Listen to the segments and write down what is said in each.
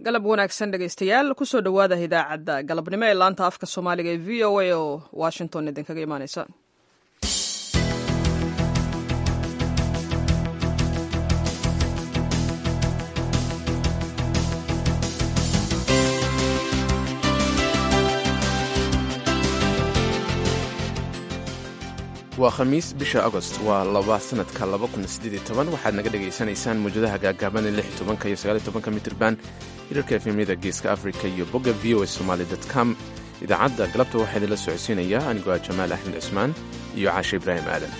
galab wanaagsan dhegaystayaal kusoo dhowaada idaacadda galabnimo ee laanta afka soomaaliga ee v o a oo washington idinkaga imaaneysa waa khamiis bisha agost waa laba sanadka waxaad naga dhegaysanaysaan muwjadaha gaagaaban ee tobanka iyo sagaaltobanka mitrban hirarka efemyada geeska africa iyo bogga v o a somaali com idaacadda galabta waxaa idinla socodsiinaya anigoo ah jamaal axmed cusmaan iyo caashe ibraahim aadan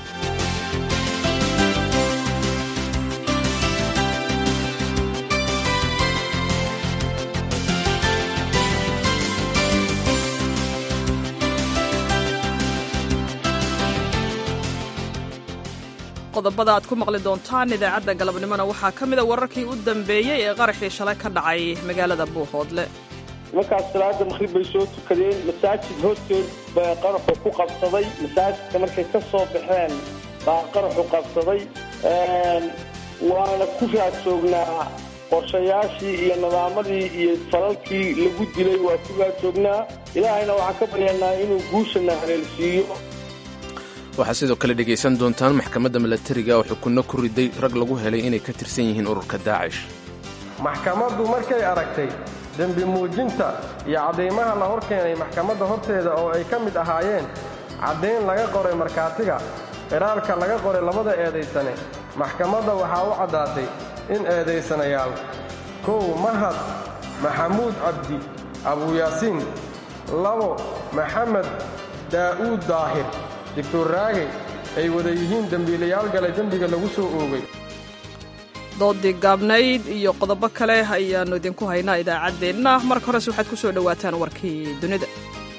qodobada aad ku maqli doontaan idaacadda galabnimona waxaa ka mida wararkii u dambeeyey ee qaraxii shalay ka dhacay magaalada buuhoodle markaas salaada maqhrib bay soo tukadeen masaajid horteed baa qaraxu ku qabsaday masaajidka markay ka soo baxeen baa qaraxu qabsaday waana ku raadjoognaa qorshayaashii iyo nidaamadii iyo falalkii lagu dilay waa ku raadjoognaa ilaahayna waxaan ka baryanaa inuu guushana haleelsiiyo waxaad sidoo kale dhegaysan doontaan maxkamadda milatariga oo xukunno ku riday rag lagu helay inay ka tirsan yihiin ururka daacish maxkamaddu markay aragtay dembi muujinta iyo caddaymaha la hor keenay maxkamadda horteeda oo ay ka mid ahaayeen caddayn laga qoray markhaatiga qiraalka laga qoray labada eedaysane maxkamadda waxaa u caddaatay in eedaysanayaal kow mahad maxamuud cabdi abuyaasiin labo maxamed daa'uud daahir doctor raage ay wada yihiin dembiilayaal gale dembiga lagu soo oogay doodii gaabnayd iyo qodobo kale ayaannu idinku haynaa idaacaddeenna marka horese waxaad ku soo dhowaataan warkii dunida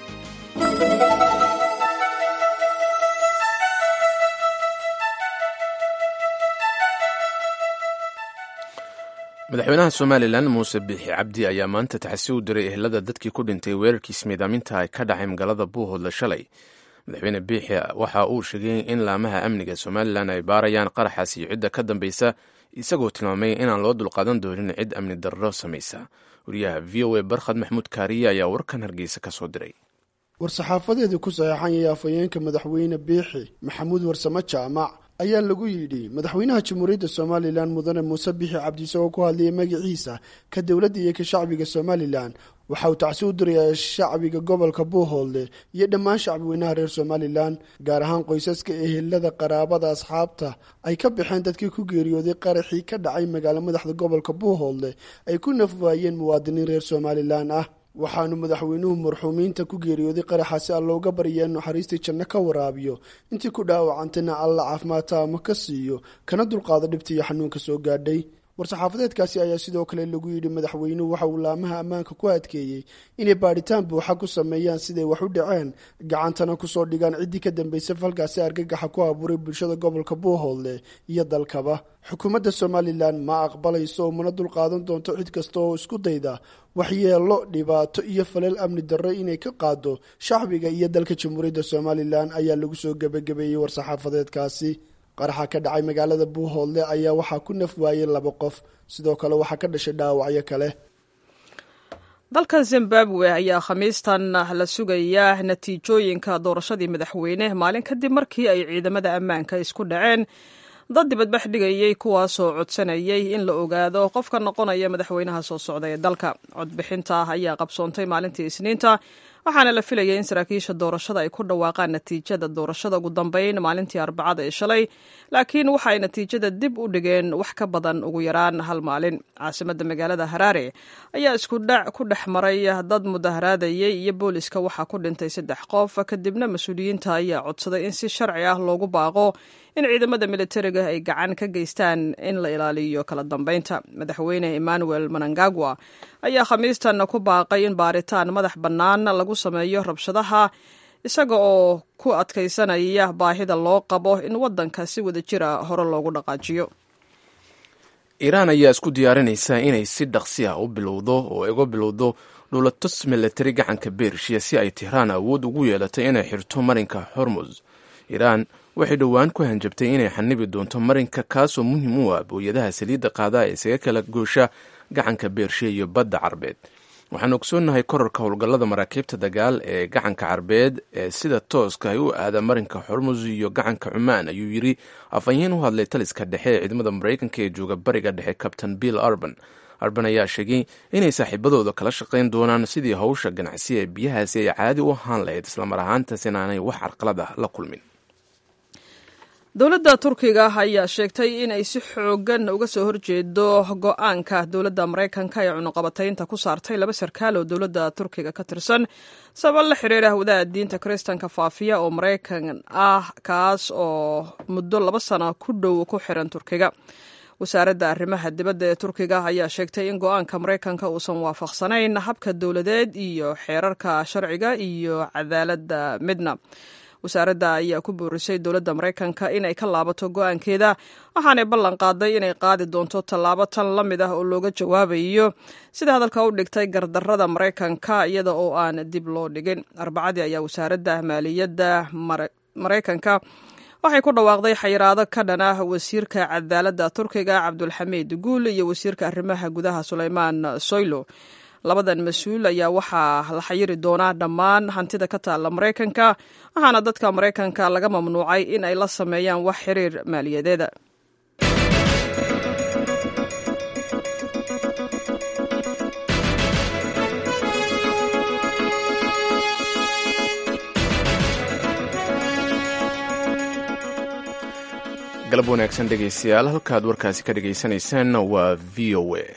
madaxweynaha somalilan muuse biixi cabdi ayaa maanta taxasi u diray ehelada dadkii ku dhintay weerarkiis miidaaminta ay ka dhacay magaalada buuhoodle shalay madaxweyne biixi waxa uu sheegay in laamaha amniga somalilan ay baarayaan qaraxaas iyo cidda ka dambaysa isagoo tilmaamay inaan loo dulqaadan doonin cid amni darro samaysa wariyaha v o a barkhad maxmuud kaariye ayaa warkan hargeysa ka soo diray war-saxaafadeedii ku saxeexanyaya afhayeenka madaxweyne biixi maxamuud warsamo jaamac ayaa lagu yidhi madaxweynaha jamhuuriyadda somalilan mudane muuse biixi cabdi isagoo ku hadlayay magaciisa ka dowladda iyo ka shacbiga somalilan waxa uu tacsi u dirayaa shacbiga gobolka buuhoodle iyo dhammaan shacbiweynaha reer somalilan gaar ahaan qoysaska ehelada qaraabada asxaabta ay ka baxeen dadkii ku geeriyooday qaraxii ka dhacay magaalo madaxda gobolka buuhoodle ay ku nafwaayeen muwaadiniin reer somalilan ah waxaanu madaxweynuhu marxuumiinta ku geeriyooday qaraxaasi allooga baryaa naxariistii janno ka waraabiyo intii ku dhaawacantayna alla caafimaad taamo ka siiyo kana dulqaado dhibta iyo xanuunka soo gaadhay war-saxaafadeedkaasi ayaa sidoo kale lagu yidhi madaxweynuhu waxa uu laamaha ammaanka ku adkeeyey inay baadhitaan buuxa ku sameeyaan siday wax u dhaceen gacantana kusoo dhigaan ciddii ka dambeysay falkaasi argagaxa ku abuuray bulshada gobolka buuhoodle iyo dalkaba xukuumadda somalilan ma aqbalayso oo mana dulqaadan doonto cid kasta oo isku dayda waxyeelo dhibaato iyo falal amni darro inay ka qaado shacbiga iyo dalka jamhuuriyadda somalilan ayaa lagu soo gebagabeeyey war-saxaafadeedkaasi qaraxa ka dhacay magaalada buuhoodle ayaa waxaa ku naf waayey laba qof sidoo kale waxaa ka dhashay dhaawacyo kale dalka zimbabwe ayaa khamiistan la sugayaa natiijooyinka doorashadii madaxweyne maalin kadib markii ay ciidamada ammaanka isku dhaceen dad dibadbax dhigayey kuwaasoo codsanayay in la ogaado qofka noqonaya madaxweynaha soo socda ee dalka codbixinta ayaa qabsoontay maalintii isniinta waxaana la filayay in saraakiisha doorashada ay ku dhawaaqaan natiijada doorashada ugu dambeyn maalintii arbacada ee shalay laakiin waxa ay natiijada dib u dhigeen wax ka badan ugu yaraan hal maalin caasimadda magaalada haraare ayaa iskudhac ku dhex maray dad mudaharaadayay iyo booliska waxaa ku dhintay saddex qof kadibna mas-uuliyiinta ayaa codsaday in si sharci ah loogu baaqo in ciidamada militariga ay gacan ka geystaan in la ilaaliyo kala dambeynta madaxweyne emmanuel manangagwa ayaa khamiistan ku baaqay in baaritaan madax bannaan lagu sameeyo rabshadaha isaga oo ku adkaysanaya baahida loo qabo in waddanka si wada jira hore loogu dhaqaajiyo iiraan ayaa isku diyaarinaysa inay si dhaqsi ah u bilowdo oo uga bilowdo dhulatus milatari gacanka bershiya si ay tihraan awood ugu yeelatay inay xirto marinka hormuz iiraan waxay dhowaan ku hanjabtay inay xanibi doonto marinka kaasoo muhiim u ah booyadaha saliidda qaadaa ee isaga kala goosha gacanka beershe iyo badda carbeed waxaan ogsoonnahay korarka howlgallada maraakiibta dagaal ee gacanka carbeed ee sida tooska ay u aada marinka xormuz iyo gacanka cumaan ayuu yidhi afhayeen u hadlay taliska dhexe ee ciidamada maraykanka ee jooga bariga dhexe kabtain bill arban arban ayaa sheegay inay saaxiibadooda kala shaqayn doonaan sidii howsha ganacsi ee biyahaasi ay caadi u ahaan lahayd islamar ahaantaas inaanay wax carqalad ah la kulmin dowladda turkiga ayaa sheegtay in ay si xoogan uga soo horjeedo go-aanka dowladda maraykanka ee cunuqabataynta ku saartay laba sarkaal oo dowladda turkiga ka tirsan sabab la xiriira wadaha diinta kiristanka faafiya oo maraykan ah kaas oo muddo laba sano ku dhow ku xiran turkiga wasaaradda arrimaha dibadda ee turkiga ayaa sheegtay in go-aanka maraykanka uusan waafaqsanayn habka dowladeed iyo xeerarka sharciga iyo cadaaladda midna wasaaradda ayaa ku boorisay dowladda maraykanka inay ka laabato go-aankeeda waxaanay ballan qaaday inay qaadi doonto tallaabo tan la mid ah oo looga jawaabayo sida hadalka u dhigtay gardarrada maraykanka iyada oo aan dib loo dhigin arbacadii ayaa wasaaradda maaliyadda maraykanka waxay ku dhawaaqday xayiraado ka dhan ah wasiirka cadaaladda turkiga cabdulxamiid guul iyo wasiirka arrimaha gudaha suleymaan soylo labadan mas-uul ayaa waxaa la xayiri doonaa dhammaan hantida ka taalla maraykanka waxaana dadka maraykanka laga mamnuucay in ay la sameeyaan wax xiriir maaliyadeeda galab wanaagsan dhegeystayaal halkaad warkaasi ka dhagaysanaysaan waa v o a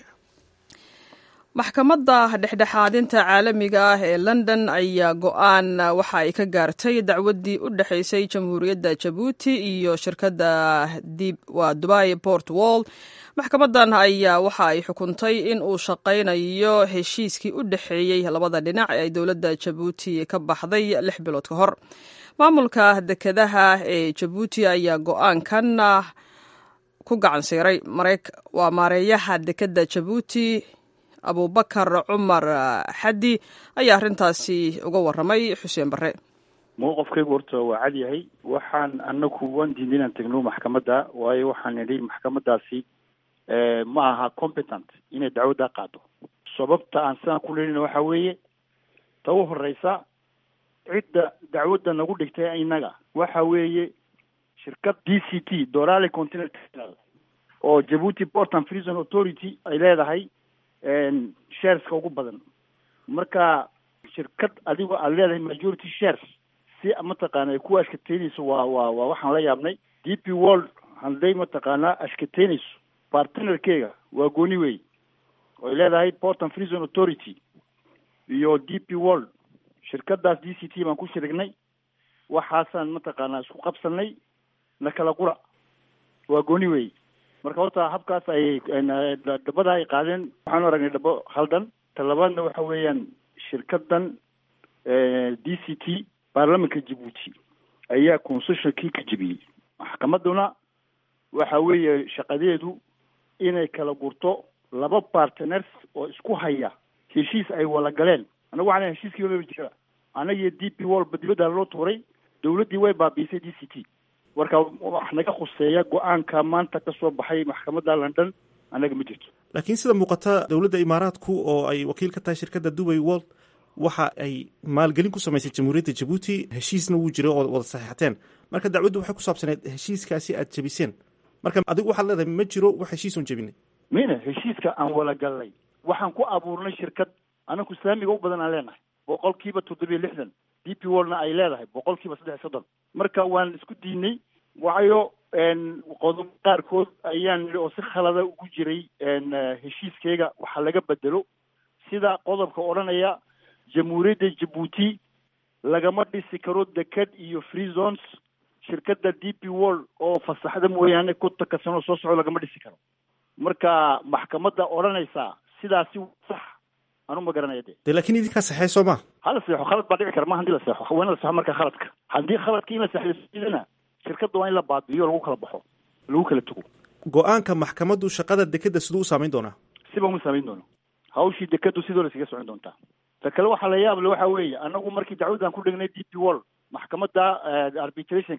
maxkamadda dhexdhexaadinta caalamiga ah ee london ayaa go-aan waxa ay ka gaartay dacwaddii u dhexaysay jamhuuriyadda jabuuti iyo shirkadda waa dubai port wall maxkamaddan ayaa waxa ay xukuntay in uu shaqaynayo heshiiskii u dhexeeyey labada dhinac ee ay dowladda jabuuti ka baxday lix bilood ka hor maamulka dekedaha ee jabuuti ayaa go-aankan ku gacan siiray waa maareeyaha dekedda jabuuti abubakar cumar xaddi ayaa arrintaasi uga warramay xuseen barre mowqafkaygu horta waa cad yahay waxaan anaku waan diiday inaan tegno maxkamadda waayo waxaan nidhi maxkamaddaasi ma aha competent inay dacwaddaa qaado sababta aan sidaan ku leelina waxaa weeye ta u horeysa cidda dacwadda nagu dhigtay innaga waxa weeye shirkad d c t dorale continental oo jabuuti port and prison authority ay leedahay shareska ugu badan marka shirkad adigoo aada leedahay majority shares si mataqaana ay ku ashkateynayso waa waa waa waxaan la yaabnay d p world hadday mataqaanaa ashkateynayso partnerkeega waa gooni wey oy leedahay port and prison authority iyo d p world shirkadaas d c t baan ku shirignay waxaasaan mataqaanaa isku qabsanay na kala qura waa gooni wey marka horta habkaas ay dhabada ay qaadeen waxaanu aragnay dhabo haldan ta labaadna waxa weeyaan shirkadan d c t baarlamanka jabuuti ayaa concessionkii ka jebiyey maxkamaduna waxa weeye shaqadeedu inay kala gurto laba partners oo isku haya heshiis ay wala galeen anagu waxaan heshiiskii wala jira anagiyo d p wall ba dibadda loo tuuray dawladdii way baabiisay d c t marka wax naga khuseeya go-aanka maanta ka soo baxay maxkamadda london annaga ma jirto laakiin sida muuqata dowladda imaaraadku oo ay wakiil ka tahay shirkadda dubai world waxa ay maalgelin ku samaysay jamhuuriyadda jabuuti heshiisna wuu jiray oo wada saxiixateen marka dacwaddu waxay ku saabsaneed heshiiskaasi aad jebiseen marka adigu waxaad leedahay ma jiro wax heshiisoon jebinay mina heshiiska aan wala galnay waxaan ku abuurnay shirkad anaku saamiga u badan aan leenahay boqol kiiba toddobiyo lixdan d p worldna ay leedahay boqol kiiba saddex iyo soddon marka waan isku diinay waayo qodob qaarkood ayaan nidhi oo si khalada ugu jiray heshiiskeyga waxaa laga bedelo sida qodobka odhanaya jamhuuriyadda jabuuti lagama dhisi karo deked iyo free zones shirkadda d p world oo fasaxda mooyaane kontonka sano soo socdo lagama dhisi karo marka maxkamadda odhanaysaa sidaasi sax anu ma garanaya de de laakiin idinkaa saxeey soo ma hala seexo khalad baa dhici kara ma hadii la seexo waa in la seexo marka khaladka haddii khaladka in la seexdana shirkadda waa in la baabi'iyo lagu kala baxo lagu kala tago go-aanka maxkamaddu shaqada dekedda siduu u saamayn doonaa siba uma saamayn doono hawshii dekeddu sidoo la iskaga socon doontaa ta kale waxaa la yaable waxa weeye anagu markii dacwaddan ku dhignay d p world maxkamadda arbitrationka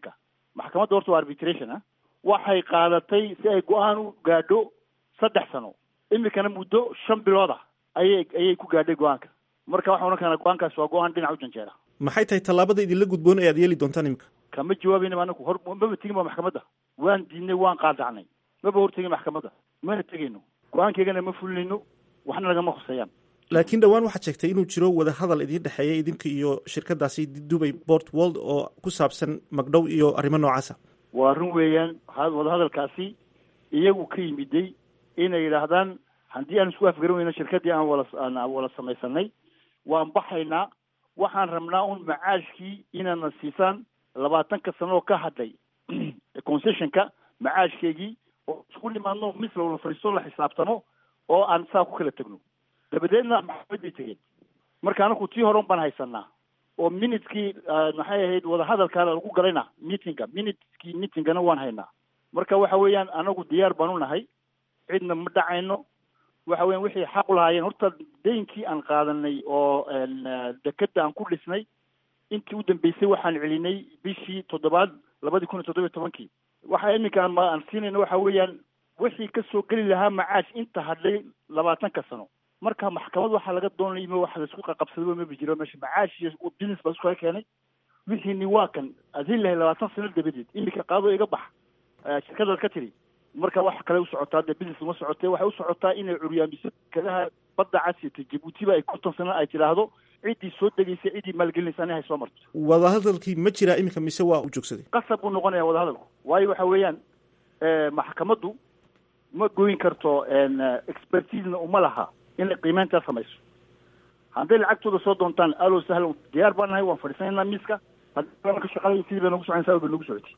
maxkamadda horta waa arbitration ah waxay qaadatay si ay go-aan u gaadho saddex sano imikana muddo shan bilood ah ayay ayay ku gaadhay go-aanka marka waxaan odhan karnaa go-aankaas waa go-aan dhinac u janjeera maxay tahay tallaabada idinla gudboon ee aad yeeli doontaan imika kama jawaabayna anaku hor maba tegin ba maxkamadda waan diidnay waan qaadacnay maba hortegin maxkamadda mana tegayno go-aankeygana ma fulinayno waxna nagama khuseeyaan laakiin dhowaan waxaad sheegtay inuu jiro wada hadal idiin dhexeeya idinka iyo shirkadaasi dubay port world oo ku saabsan magdhow iyo arrimo noocaasa waa run weeyaan wadahadalkaasi iyagu ka yimiday inay yidhaahdaan haddii aan isku afgaran weyno shirkaddii aan wala aan wala samaysanay waan baxaynaa waxaan rabnaa un macaashkii inaadna siisaan labaatanka sano oo ka hadlay concessionka macaashkeygii oo isku nimaadno mis lawala fadhiisto la xisaabtamo oo aan saa ku kala tegno dabadeedna maxkamaday tegeen marka anaku tii hore un baan haysanaa oo minuteskii maxay ahayd wadahadalkaana lagu galayna meetinga minutekii meetingana waan haynaa marka waxa weeyaan anagu diyaar baan u nahay cidna ma dhacayno waxa weyan wixii xaq u lahaayeen horta deynkii aan qaadanay oo dekeda aan ku dhisnay intii u dambeysay waxaan celinay bishii toddobaad labadii kun iyo toddoba iyo tobankii waxa iminka aan siinayna waxa weeyaan wixii kasoo geli lahaa macaash inta hadlay labaatanka sano marka maxkamad waxaa laga doonaya ima wax laisku qaqabsadaba maba jiro meesha macaash iyo business baa isku kala keenay wixiini waa kan adin lahay labaatan sano dabadeed iminka qaado iga bax shirkadaad ka tiri marka wax kale u socotaa dee business uma socotee waxay u socotaa inay curyaamiso shirkadaha badda casiyata jabuutiba ay konton sano ay tidhaahdo ciddii soo degaysay ciddii maalgelinaysa ani hay soo marto wadahadalkii ma jiraa iminka mise waa u joogsaday qasab buu noqonaya wadahadalku waayo waxa weeyaan maxkamaddu ma goyn karto expertisena uma laha inay qiimeyntaa samayso hadday lacagtooda soo doontaan alo sahlan diyaar baan nahay waan fadhiisanaynaa miiska haddii ka shaqalay sidii bay nagu soconaysaa bay nagu socotay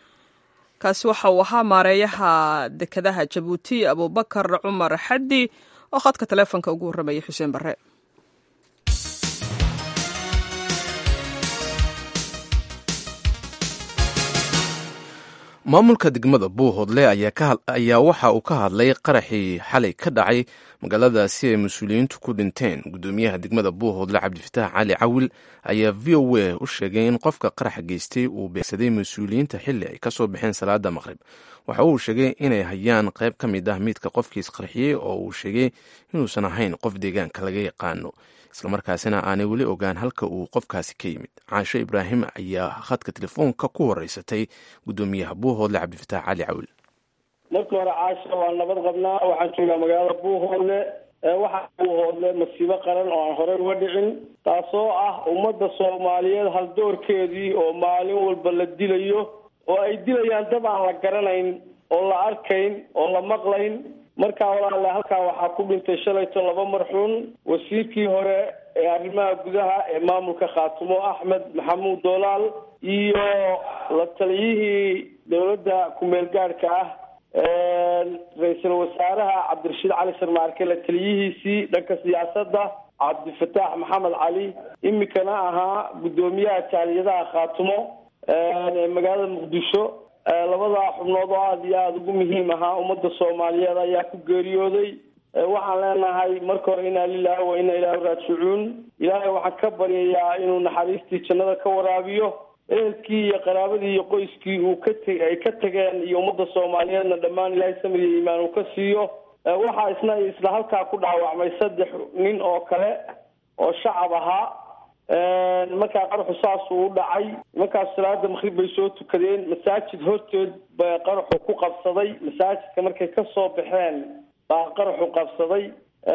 kaasi waxa uu ahaa maareeyaha dekedaha jabuuti abubakar cumar xaddi oo khadka taleefonka ugu warramayay xuseen barre maamulka degmada buuhoodle ayaa waxa uu ka hadlay qaraxii xalay ka dhacay magaaladaasi ay mas-uuliyiintu ku dhinteen guddoomiyaha degmada buuhoodle cabdifataax cali cawil ayaa v o a u sheegay in qofka qaraxa geystay uu beegsaday mas-uuliyiinta xilli ay kasoo baxeen salaada maqrib waxa uu sheegay inay hayaan qayb ka mid ah miidka qofkiis qarxiyey oo uu sheegay inuusan ahayn qof deegaanka laga yaqaano islamarkaasina aanay weli ogaan halka uu qofkaasi ka yimid caasho ibraahim ayaa khadka telefoonka ku horeysatay guddoomiyaha buuhoodle cabdifataax cali cawil markii hore caasha waan nabad qabnaa waxaan joogaa magaalada buuhoodle waxaa buuhoodle masiibo qaran oo aan horey uga dhicin taasoo ah ummadda soomaaliyeed haldoorkeedii oo maalin walba la dilayo oo ay dilayaan dad aan la garanayn oo la arkayn oo la maqlayn markaa walaale halkaa waxaa ku dhintay shalayto laba marxuun wasiirkii hore ee arrimaha gudaha ee maamulka khaatumo axmed maxamuud doolaal iyo la taliyihii dowladda ku-meel gaadhka ah ra-iisul wasaaraha cabdirashiid cali sarmaarke la taliyihiisii dhanka siyaasadda cabdifataax maxamed cali imikana ahaa guddoomiyaha jaaliyadaha khaatumo ee magaalada muqdisho labadaa xubnood oo aada iyo aada ugu muhiim ahaa ummadda soomaaliyeed ayaa ku geeriyooday waxaan leenahay marka hore inaa lilahi wa inaa ilaahi raajicuun ilaahay waxaan ka baryayaa inuu naxariistii jannada ka waraabiyo ehelkii iyo qaraabadii iyo qoyskii uu ka te ay ka tageen iyo ummadda soomaaliyeedna dhammaan ilaahay samir iyo iimaan uu ka siiyo waxaa isna isla halkaa ku dhaawacmay saddex nin oo kale oo shacab ahaa markaa qaraxu saasuu u dhacay markaas salaada makrib bay soo tukadeen masaajid horteed ba qaraxu ku qabsaday masaajidka markay kasoo baxeen baa qaraxu qabsaday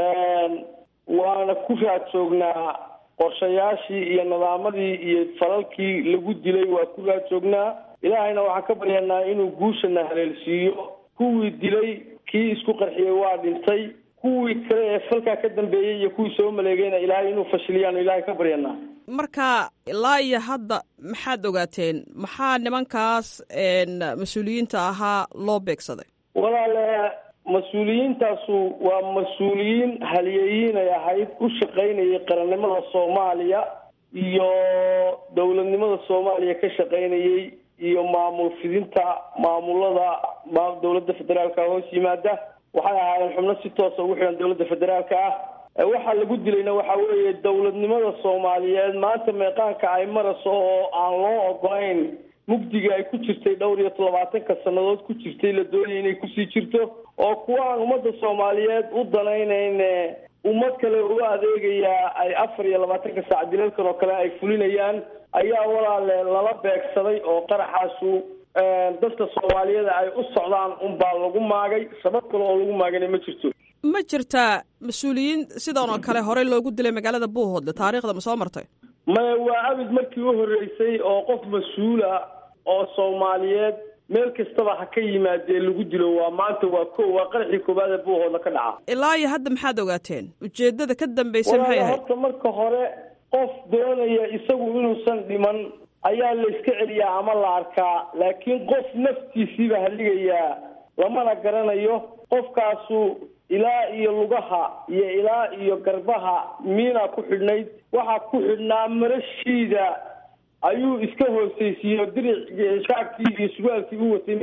waana ku raad joognaa qorshayaashii iyo nadaamadii iyo falalkii lagu dilay waa ku raad joognaa ilaahayna waxaan ka baryanaa inuu guushana haleelsiiyo kuwii dilay kii isku qarxiyey waa dhintay kuwii kale ee falkaa ka dambeeyey iyo kuwii soo maleegayna ilaahay inuu fashiliyaanu ilaahay ka baryanaa marka ilaa iyo hadda maxaad ogaateen maxaa nimankaas mas-uuliyiinta ahaa loo beegsaday walaale mas-uuliyiintaasu waa mas-uuliyiin haliyeyiin ay ahayd u shaqaynayay qarannimada soomaaliya iyo dowladnimada soomaaliya ka shaqaynayay iyo maamul fidinta maamulada dowladda federaalka hoos yimaada waxay ahaayeen xubno si toosa ugu xihan dowladda federaalka ah waxaa lagu dilayna waxa weeye dowladnimada soomaaliyeed maanta meeqaanka ay marayso oo aan loo ogolayn mugdiga ay ku jirtay dhowr iyo labaatanka sannadood ku jirtay la doonaya inay kusii jirto oo kuwa aan ummadda soomaaliyeed u danaynayn ummad kale u adeegayaa ay afar iyo labaatanka saac dilalkan oo kale ay fulinayaan ayaa walaale lala beegsaday oo qaraxaasu dadka soomaaliyeed ay u socdaan unbaa lagu maagay sabab kale oo lagu maagana ma jirto ma jirtaa mas-uuliyiin sidan oo kale horey loogu dilay magaalada buuhoodle taariikhda ma soo martay maya waa abid markii u horreysay oo qof mas-uula oo soomaaliyeed meel kastaba ha ka yimaadee lagu dilo waa maanta waa ko waa qaraxii koowaad ee buuhoodla ka dhaca ilaa iyo hadda maxaad ogaateen ujeedada ka dambaysa maxay walaala ahayd horta marka hore qof doonaya isagu inuusan dhiman ayaa la iska celiyaa ama la arkaa laakiin qof naftiisiiba halligayaa lamana garanayo qofkaasu ilaa iyo lugaha iyo ilaa iyo garbaha miina ku xidhnayd waxaa ku xidhnaa marashiida ayuu iska hoosaysiiyo diric shaagkii iyo surwaalkii u watay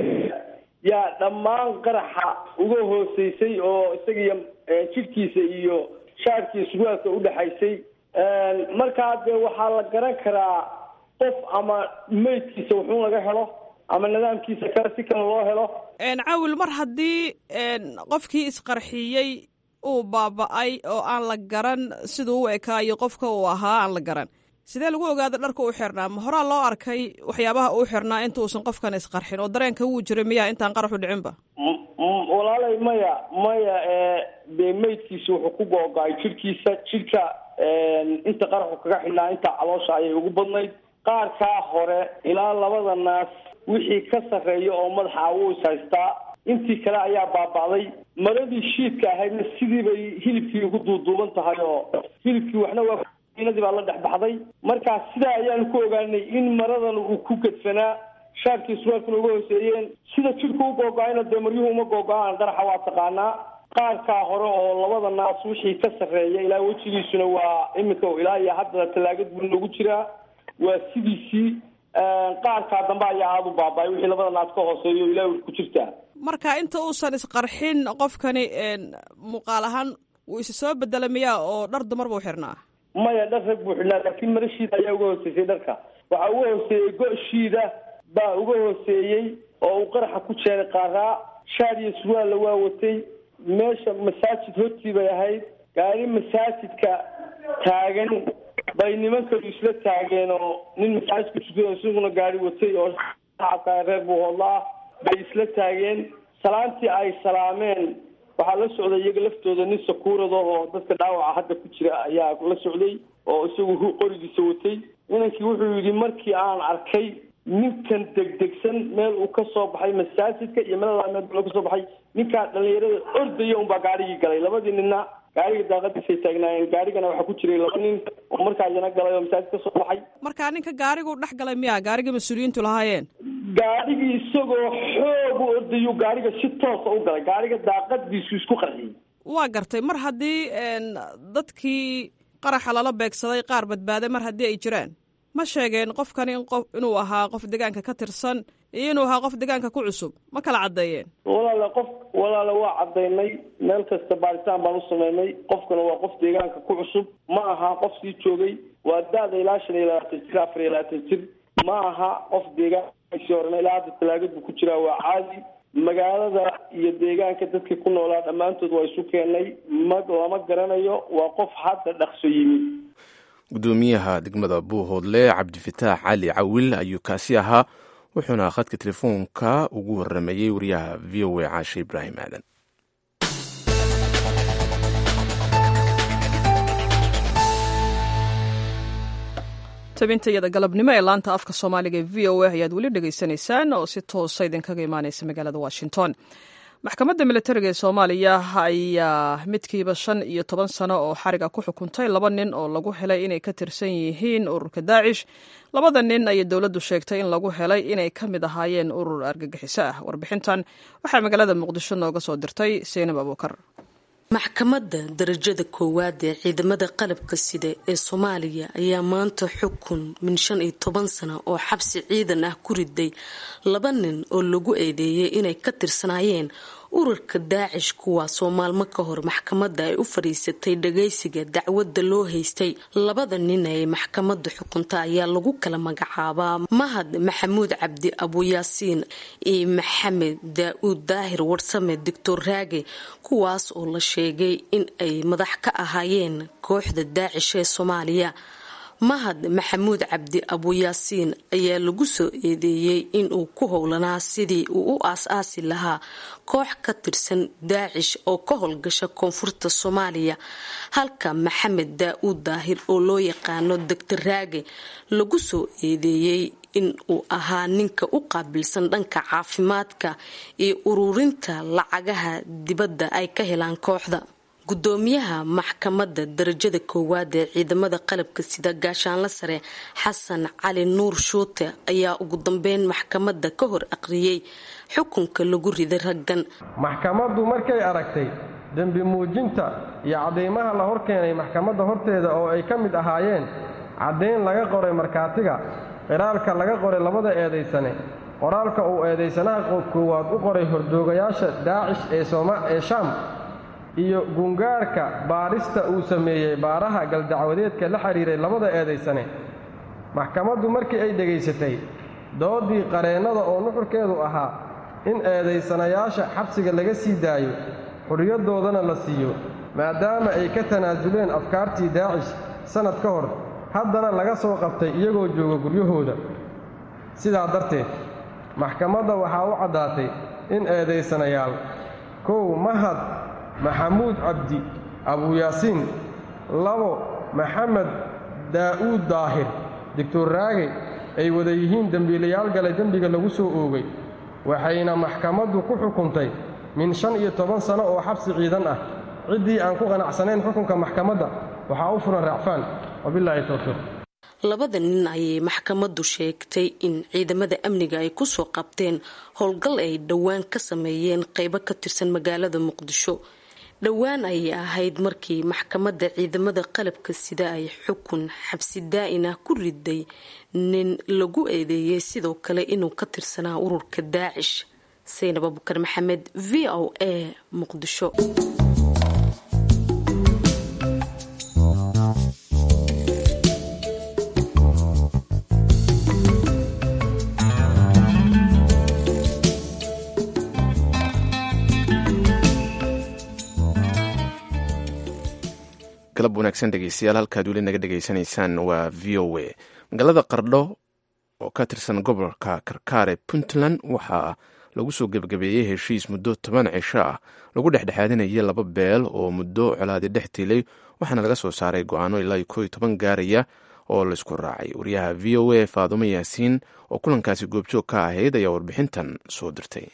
yaa dhammaan qaraxa uga hooseysay oo isagiyo jidhkiisa iyo shaagkiiyo surwaalka udhexaysay markaa dee waxaa la garan karaa qof ama meydkiisa wuxuu laga helo ama nidaamkiisa kale si kale loo helo caawil mar haddii qofkii isqarxiyey uu baaba-ay oo aan la garan siduu u ekaayo qofka uu ahaa aan la garan sidee lagu ogaada dharka u xirnaa ma horaa loo arkay waxyaabaha uu xirnaa intuusan qofkan isqarxin oo dareenka wuu jiray miyaa intaan qaraxu dhicinba walaalay maya maya dee meydkiisa wuxuu ku googo-ay jidhkiisa jidhka inta qaraxu kaga xidhnaa inta caloosha ayay ugu badnayd qaarkaa hore ilaa labada naas wixii ka sarreeya oo madaxa wuu is haystaa intii kale ayaa baaba'day maradii shiidka ahaydna sidii bay hilibkii ugu duuduuban tahay oo hilibkii waxna waa inadii baa la dhex baxday markaa sidaa ayaanu ku ogaanay in maradan uu ku gedfanaa shaarkii surwaalkuna uga hooseeyeen sida jidhku u googo-ayna dee maryuhu uma googo-aan qaraxa waa taqaanaa qaarkaa hore oo labada naas wixii ka sarreeya ilaa wejigiisuna waa iminka ilaa iyo hadda tallaagad buu nagu jiraa waa sidiisii qaarkaa dambe ayaa aada u baaba-ay wixii labada naas ka hooseeyo ilaa ku jirtaa marka inta uusan isqarxin qofkani muuqaal ahaan wuu isa soo bedela miyaa oo dhar dumar buu xirnaa maya dhar rag buu xidhnaa laakiin marashiida ayaa uga hooseysay dharka waxaa uga hooseeyey go-shiida baa uga hooseeyey oo uu qaraxa ku jeenay qaaraa shaar iyo surwaalla waa watay meesha masaajid hortii bay ahayd gaari masaajidka taagan bay nimankanu isla taageen oo nin masaajidka tukado isaguna gaari watay oo shacabka reer buuhoodla ah bay isla taageen salaantii ay salaameen waxaa la socday iyaga laftooda nin sakuurada oo dadka dhaawaca hadda ku jira ayaa la socday oo isagu qorigiisa watay inankii wuxuu yidhi markii aan arkay ninkan degdegsan meel uu ka soo baxay masaajidka iyo meeladaa meel buu ka soo baxay ninkaa dhalinyarada ordaya unbaa gaarigii galay labadii ninna gaariga daaqadiisay taagnaayeen gaarigana waxaa ku jiray laba nin oo markaa iyana galay oo masaajid ka soo baxay marka ninka gaariguu dhex galay miyaa gaarigii mas-uuliyiintu lahaayeen gaarigii isagoo xoog u ordayuu gaariga si toosa u galay gaariga daaqadiisu isku qarxiyey waa gartay mar haddii dadkii qaraxa lala beegsaday qaar badbaaday mar haddii ay jiraan ma sheegeen qofkani in qof inuu ahaa qof deegaanka ka tirsan iyo inuu ahaa qof deegaanka ku cusub ma kala caddeeyeen walaale qof walaale waa caddaynay meel kasta baaritaan baan u sameynay qofkana waa qof deegaanka ku cusub ma aha qof sii joogay waa da-da ilaa shan iyo labaatan jir afar iyo labaatan jir ma aha qof deegaankaisii horena ilaa hadda talaagad buu ku jiraa waa caadi magaalada iyo deegaanka dadkii ku noolaa dhammaantood waa isu keenay ma lama garanayo waa qof hadda dhaqso yimid gudoomiyaha degmada buuhoodle cabdifataax cali cawil ayuu kaasi ahaa wuxuuna khadka telefoonka ugu waramayey wariyaha v o a caashe ibraahim aadan tabintayada galabnimo ee laanta afka soomaaliga ee v o a ayaad weli dhegaysanaysaan oo si toosa idinkaga imaaneysa magaalada washington maxkamadda militariga ee soomaaliya ayaa midkiiba shan iyo toban sano oo xariga ku xukuntay laba nin oo lagu helay inay ka tirsan yihiin ururka daacish labada nin ayay dowladdu sheegtay in lagu helay inay ka mid ahaayeen urur argagixiso ah warbixintan waxaa magaalada muqdisho nooga soo dirtay seynab abuukar maxkamadda darajada koowaad ee ciidamada qalabka sida ee soomaaliya ayaa maanta xukun min shan iyo toban sano oo xabsi ciidan ah ku riday laba nin oo lagu eedeeyay inay ka tirsanaayeen ururka daacish kuwaasoo maalmo ka hor maxkamadda ay u fadhiisatay dhagaysiga dacwadda loo haystay labada nin ee maxkamadda xukunta ayaa lagu kala magacaabaa mahad maxamuud cabdi abuyaasiin iyo maxamed daa-uud daahir warsame doctor raage kuwaas oo la sheegay in ay madax ka ahaayeen kooxda daacish ee soomaaliya mahad maxamuud cabdi abuyaasiin ayaa lagu soo eedeeyey inuu ku howlanaa sidii uu u aas-aasi lahaa koox ka tirsan daacish oo ka howlgasha koonfurta soomaaliya halka maxamed daa-uud daahir oo loo yaqaano doctor raage lagu soo eedeeyey in uu ahaa ninka u qaabilsan dhanka caafimaadka iyo ururinta lacagaha dibadda ay ka helaan kooxda gudoomiyaha maxkamadda darajada koowaad ee ciidamada qalabka sida gaashaanla sare xasan cali nuur shuute ayaa ugu dambeyn maxkamadda ka hor aqriyey xukunka lagu riday raggan maxkamaddu markay aragtay dembi muujinta iyo cadaymaha la hor keenay maxkamadda horteeda oo ay ka mid ahaayeen caddayn laga qoray markhaatiga qiraalka laga qoray labada eedaysane qoraalka uu eedaysanaha koowaad u qoray hordoogayaasha daacish ee shaam iyo gungaarka baadhista uu sameeyey baaraha galdacwadeedka la xidhiiray labada eedaysane maxkamaddu markii ay dhegaysatay doodii qareennada oo nuxurkeedu ahaa in eedaysanayaasha xabsiga laga sii daayo xurriyadoodana la siiyo maadaama ay ka tanaasuleen afkaartii daacish sannad ka hor haddana laga soo qabtay iyagoo jooga guryahooda sidaa darteed maxkamadda waxaa u caddaatay in eedaysanayaal kow mahad maxamuud cabdi abuyaasiin labo maxamed daa'uud daahir doctor raage ay wada yihiin dembiilayaal galay dembiga lagu soo oogay waxayna maxkamaddu ku xukuntay min shan iyo toban sano oo xabsi ciidan ah ciddii aan ku qanacsanayn xukunka maxkamadda waxaa u furan raacfaan wabilaahi towfiiq labada nin ayay maxkamaddu sheegtay in ciidamada amniga ay kusoo qabteen howlgal ay dhowaan ka sameeyeen qeybo ka tirsan magaalada muqdisho dhowaan ayay ahayd markii maxkamadda ciidamada qalabka sida ay xukun xabsi daa-in ah ku riday nin lagu eedeeyey sidoo kale inuu ka tirsanaa ururka daacish saynab abukar maxamed v o a muqdisho galab wanaagsan dhegeystayaal halkaad weli naga dhegaysanaysaan waa v o a magaalada qardho oo ka tirsan gobolka karkaar ee puntland waxaa lagu soo gebagabeeyey heshiis muddo toban cisho ah lagu dhexdhexaadinaya laba beel oo muddo colaadi dhex tilay waxaana laga soo saaray go-aano ilaa koo iyo toban gaaraya oo laysku raacay wariyaha v o a faadumo yaasiin oo kulankaasi goobjoog ka ahayd ayaa warbixintan soo dirtay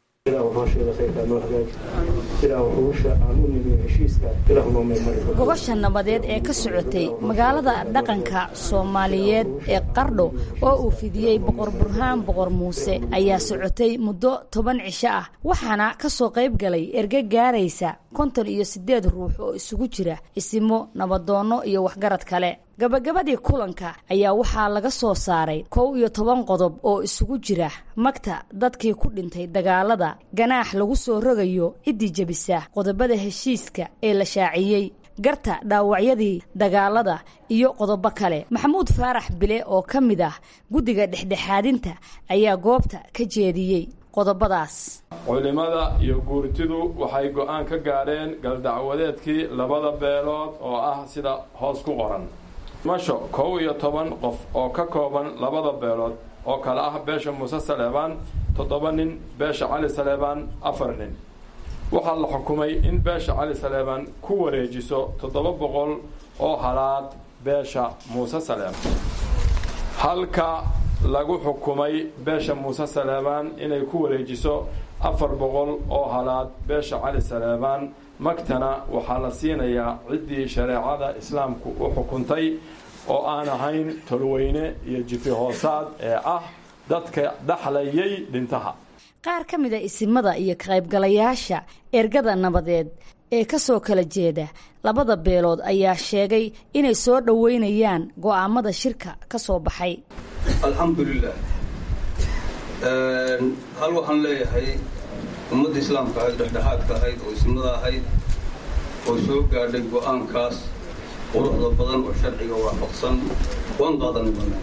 gobasha nabadeed ee ka socotay magaalada dhaqanka soomaaliyeed ee qardho oo uu fidiyey boqor burhaan boqor muuse ayaa socotay muddo toban cisho ah waxaana ka soo qayb galay erge gaaraysa konton iyo siddeed ruux oo isugu jira isimo nabadoonno iyo waxgarad kale gabagabadii kulanka ayaa waxaa laga soo saaray kow iyo toban qodob oo isugu jira magta dadkii ku dhintay dagaalada ganaax lagu soo rogayo ciddii jebisa qodobada heshiiska ee la shaaciyey garta dhaawacyadii dagaalada iyo qodobo kale maxamuud faarax bile oo ka mid ah guddiga dhexdhexaadinta ayaa goobta ka jeediyey qodobadaas culimada iyo guurtidu waxay go'aan ka gaadheen galdacwadeedkii labada beelood oo ah sida hoos ku qoran masho kow iyo toban qof oo ka kooban labada beelood oo kale ah beesha muuse saleebaan toddoba nin beesha cali saleebaan afar nin waxaa la xukumay in beesha cali saleebaan ku wareejiso toddoba boqol oo halaad beesha muuse saleebaan halka lagu xukumay beesha muuse saleebaan inay ku wareejiso afar boqol oo halaad beesha cali saleebaan magtana waxaa la siinayaa ciddii shareecada islaamku u xukuntay oo aan ahayn tolweyne iyo jifi hoosaad ee ah dadka dhaxlayay dhintaha qaar ka mid a isimada iyo kaqaybgalayaasha ergada nabadeed ee ka soo kala jeeda labada beelood ayaa sheegay inay soo dhoweynayaan go'aamada shirka ka soo baxay alxamdulilah hal waxaan leeyahay ummadda islaamka ahayd dhexdhexaadka ahayd oo isnimada ahayd oo soo gaadhay go'aankaas quruxda badan oo sharciga waafaqsan waan qaadanay banaan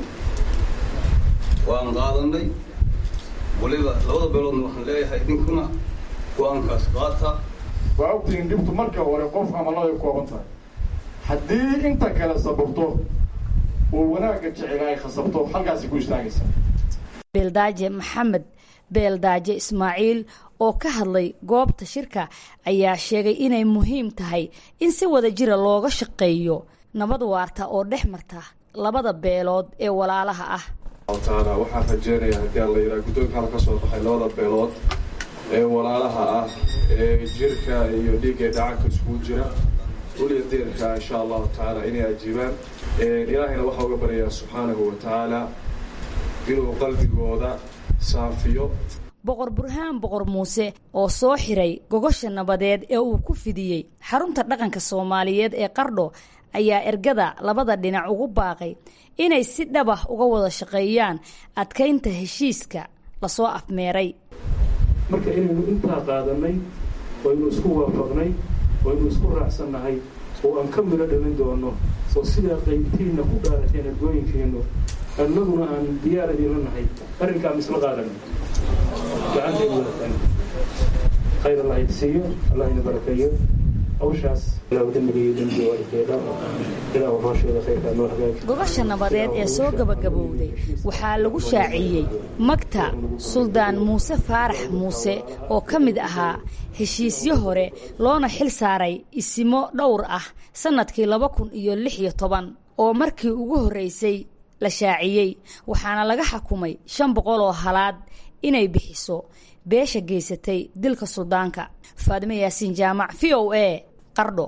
waan qaadanay waliba labada beeloodna waxaan leeyahay idinkuna go'aankaas qaata waa ogtihiin dhibtu marka hore qof amaladay kooban tahay haddii inta kale sababto oo wanaagga jecela ay khasabto halkaasay ku istaagaysaa beeldaaje maxamed beeldaaje ismaaciil oo ka hadlay goobta shirka ayaa sheegay inay muhiim tahay in si wada jira looga shaqeeyo nabad waarta oo dhex marta labada beelood ee walaalaha ah taala waxaan rajeynayaa haddii aan la yidhaha guddoonka halka soo baxay labada beelood ee walaalaha ah ee jirka iyo dhiigga dhacanka iskugu jira uliya deerka insha allahu tacaala inay ajiibaan ilaahayna waxaa uga baryayaa subxaanahu wa tacaala inuu qalbigooda saafiyo boqor burhaan boqor muuse oo soo xiray gogosha nabadeed ee uu ku fidiyey xarunta dhaqanka soomaaliyeed ee qardho ayaa ergada labada dhinac ugu baaqay inay si dhabah uga wada shaqeeyaan adkaynta heshiiska lasoo afmeeray marka inaynu intaa qaadanay waynu isku waafaqnay waynu isku raacsannahay oo aan ka midho dhalin doono oo sidaa qaybtiinna ku dhaarateen ergooyinkeennu annaguna aan diyaar idinla nahay arrinkaa misla qaadanay gacantaynu wadatan khayr allah idsiiyo allah ina barakeeyo hawshaas ilaahu dembiga iyo dembiga waalidkeeda ilaahu hooshooda khayrkaa noo hagaaji gogosha nabadeed ee soo gabagabowday waxaa lagu shaaciyey magta suldaan muuse faarax muuse oo ka mid ahaa heshiisyo hore loona xil saaray isimo dhowr ah sannadkii laba kun iyo lix iyo toban oo markii ugu horraysay la shaaciyey waxaana laga xukumay shan boqol oo halaad inay bixiso beesha geysatay dilka suldaanka faadimo yaasiin jaamac v o a qardho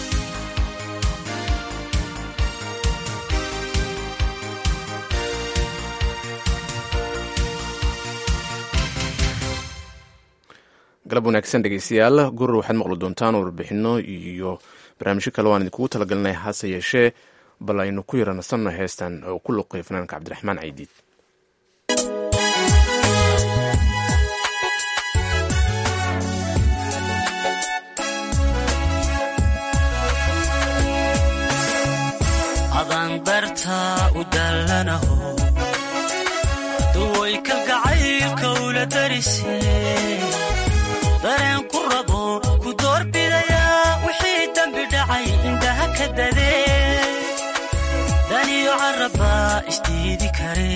galab wanaagsan dhegeystayaal gurur waxaad maqli doontaan warbixino iyo barnaamijyo kale waan idinkugu talagelinay hase yeeshee bal aynu ku yara nasanno heestan oo ku luqay fanaanka cabdiraxmaan caydiid adandarta u dallanaho duway kalgacaylka ula darise dareen ku rabo ku doorbidayaa wixii dembi dhacay indhaha ka dadee daniyo carrabbaa isdiidi kare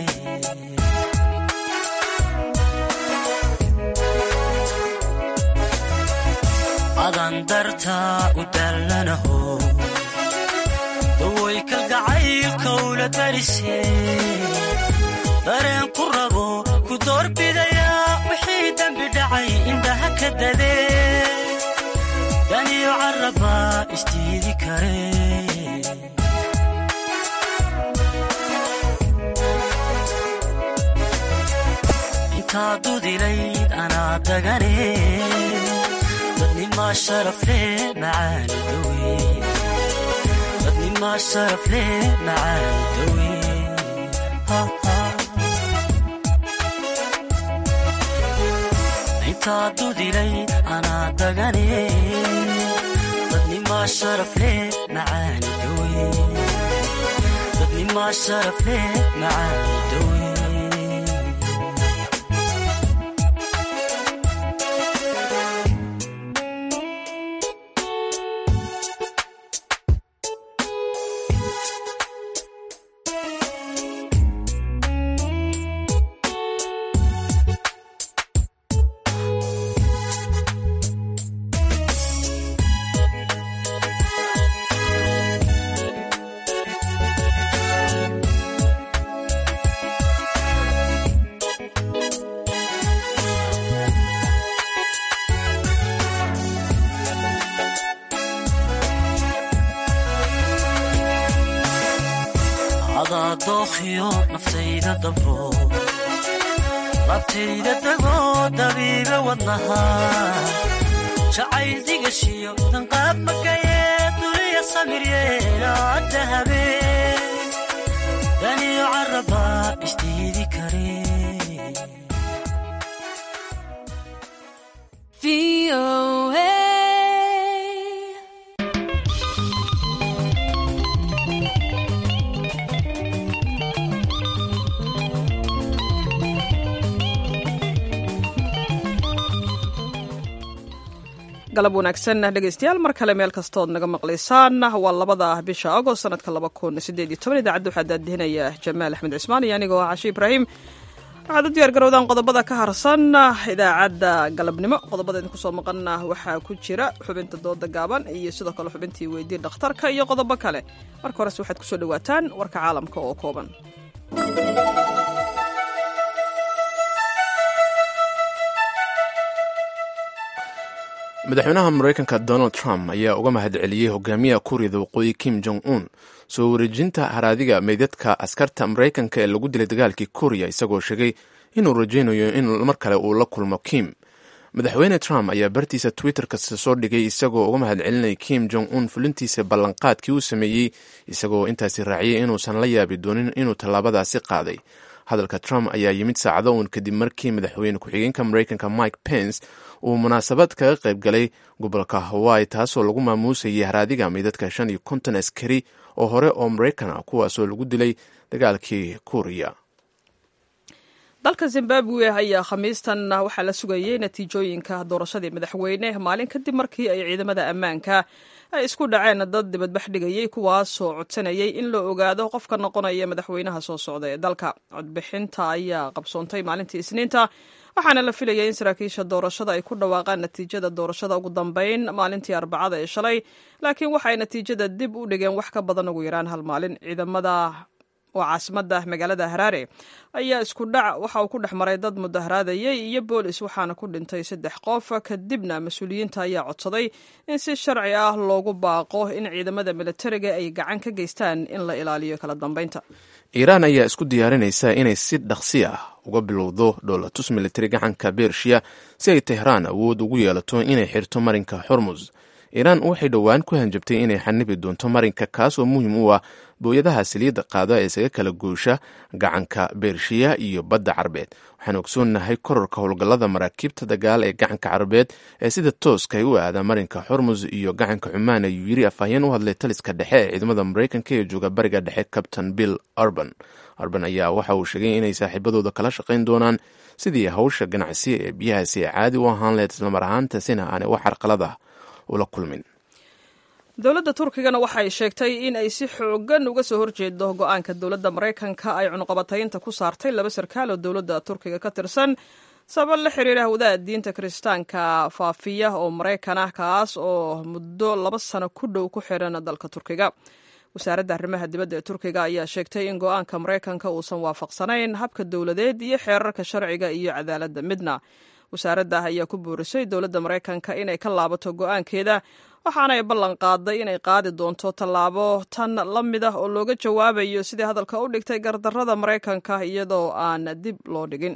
adandarta u dallanaho daway kalgacaylka ula darise dareen ku rabo ku doorbidayaa wixii dembi dhacay indhaha ka dadee daniyo carrabbaa isdiidi kare intaa dudilayd anaa dagane dadnimaa sharafle macaani dawe dadnimaa sharafle macaani dawe intaa dudilay anaa dagane dadnimaa sharafle macaani dawe dadnimaa sharafle macaani dawe adaa dookhiyo naftayda dabro labtayda dagoo dabiibe wadnaha jacayl digashiyo danqaab magayee duliya samiryeelaa dahabe daniyo carrabbaa isdiidi kare galab wanaagsan dhegeystayaal mar kale meel kastood naga maqlaysaan waa labada bisha agost sanadka laba kun sideed iyo toban idaacadda waxaa daadihinaya jamaal axmed cismaan iyo anigoo ah cashi ibraahim waxaad u diyaar garowdaan qodobada ka harsan idaacadda galabnimo qodobada idinku soo maqana waxaa ku jira xubinta dooda gaaban iyo sidoo kale xubintii weydii dhakhtarka iyo qodobo kale marka horese waxaad kusoo dhawaataan warka caalamka oo kooban madaxweynaha maraykanka donald trump ayaa uga mahadceliyey hogaamiyaha kuuriyada waqooyi kim jong un soo wareejinta haraadiga meydadka askarta maraykanka ee lagu dilay dagaalkii kuuriya isagoo sheegay inuu rajaynayo in mar kale uu la kulmo kim madaxweyne trump ayaa bartiisa twitterka soo dhigay isagoo uga mahadcelinaya kim jong un fulintiisa ballanqaadkii uu sameeyey isagoo intaasi raaciyey inuusan la yaabi doonin inuu tallaabadaasi qaaday hadalka trump ayaa yimid saacado uun kadib markii madaxweyne ku-xigeenka maraykanka mike pence uu munaasabad kaga qayb galay gobolka hawaii taasoo lagu maamuusayay haraadiga meydadka shan iyo konton askari oo hore oo maraykan ah kuwaasoo lagu dilay dagaalkii kuuriya dalka zimbabwe ayaa khamiistan waxaa la sugayey natiijooyinka doorashadii madaxweyne maalin kadib markii ay ciidamada ammaanka ay isku dhaceen dad dibadbax dhigayey kuwaasoo codsanayay in la ogaado qofka noqonaya madaxweynaha soo socda ee dalka codbixinta ayaa qabsoontay maalintii isniinta waxaana la filayay in saraakiisha doorashada ay ku dhawaaqaan natiijada doorashada ugu dambeyn maalintii arbacada ee shalay laakiin waxay natiijada dib u dhigeen wax ka badan ugu yaraan hal maalin ciidamada oo caasimada magaalada haraare ayaa isku dhac waxa uu ku dhex maray dad mudaharaadayay iyo boolis waxaana ku dhintay saddex qof kadibna mas-uuliyiinta ayaa codsaday in si sharci ah loogu baaqo in ciidamada militariga ay gacan ka geystaan in la ilaaliyo kala dambeynta iiraan ayaa isku diyaarinaysa inay si dhaqsi ah uga bilowdo dhoolatus militari gacanka bershiya si ay tehraan awood ugu yeelato inay xirto marinka xormus iiraan waxay dhowaan ku hanjabtay inay xanibi doonto marinka kaas oo muhiim u ah booyadaha saliidda qaada ee isaga kala goosha gacanka bershiya iyo badda carbeed waxaan ogsoonnahay kororka howlgallada maraakiibta dagaal ee gacanka carbeed ee sida tooska ay u aadaan marinka xormus iyo gacanka cumaan ayuu yiri afhayeen u hadlay taliska dhexe ee ciidamada maraykanka ee jooga bariga dhexe captain bill arban arban ayaa waxa uu sheegay inay saaxiibadooda kala shaqayn doonaan sidii hawsha ganacsi ee biyahaasi ay caadi u ahaan lehed islamar ahaantaasina aanay wax carqalada ula kulmin dowladda turkigana waxay sheegtay in ay si xoogan uga soo horjeedo go-aanka dowladda maraykanka ay cunuqabataynta ku saartay laba sarkaal oo dowladda turkiga ka tirsan sabab la xiriira hawdaha diinta kiristaanka faafiya oo maraykan ah kaas oo muddo laba sano ku dhow ku xiran dalka turkiga wasaaradda arrimaha dibadda ee turkiga ayaa sheegtay in go-aanka maraykanka uusan waafaqsanayn habka dowladeed iyo xeerarka sharciga iyo cadaaladda midna wasaaradda ayaa ku boorisay dowladda maraykanka inay ka laabato go-aankeeda waxaana ay ballan qaaday inay qaadi doonto tallaabo tan la mid ah oo looga jawaabayo sidii hadalka u dhigtay gardarrada maraykanka iyadoo aan dib loo dhigin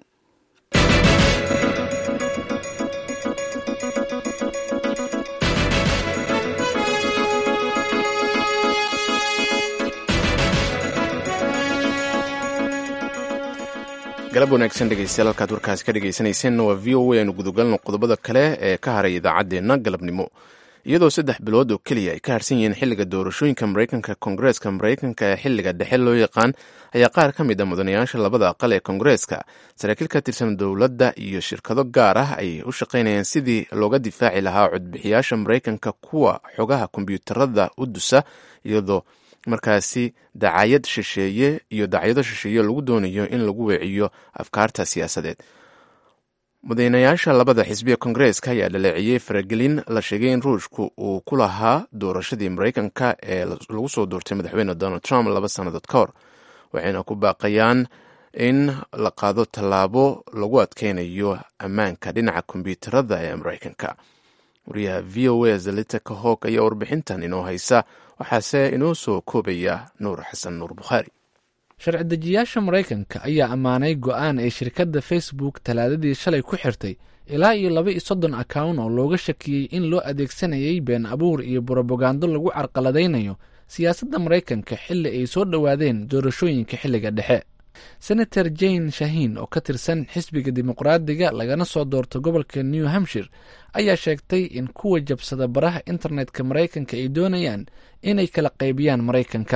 galab wanaagsan dhegeystayaal halkaad warkaasi ka dhegeysanayseena waa v o a aynu gudogalno qodobada kale ee ka haray idaacaddeenna galabnimo iyadoo saddex bilood oo keliya ay ka harsan yihiin xilliga doorashooyinka maraykanka koongareeska maraykanka ee xilliga dhexe loo yaqaan ayaa qaar ka mid a mudanayaasha labada aqal ee koongareeska saraakiil ka tirsan dowladda iyo shirkado gaar ah ay u shaqaynayaan sidii looga difaaci lahaa codbixiyaasha maraykanka kuwa xogaha kombyuutarada u dusa iyadoo markaasi dacayad shisheeye iyo dacyado shisheeye lagu doonayo in lagu weeciyo afkaarta siyaasadeed mudanayaasha labada xisbiya koongareeska ayaa dhaleeciyey faragelin la sheegay in ruushku uu ku lahaa doorashadii maraykanka ee lagu soo doortay madaxweyne donald trump laba sannadood ka hor waxayna ku baaqayaan in la qaado tallaabo lagu adkeynayo ammaanka dhinaca kombyuutarada ee maraykanka wariyaha v o a zalita kahog ayaa warbixintan inoo haysa waxaase inoo soo koobaya nuur xasan nuur bukhaari sharci dejiyaasha maraykanka ayaa ammaanay go'aan ay shirkadda facebook talaadadii shalay ku xirtay ilaa iyo laba iyo soddon akawn oo looga shakiyey in loo adeegsanayay been abuur iyo brobagando lagu carqaladaynayo siyaasadda maraykanka xilli ay soo dhowaadeen doorashooyinka xilliga dhexe senator jane shahin oo ka tirsan xisbiga dimuqraadiga lagana soo doorto gobolka new hampshire ayaa sheegtay in kuwa jabsada baraha internetka maraykanka ay doonayaan inay kala qaybiyaan maraykanka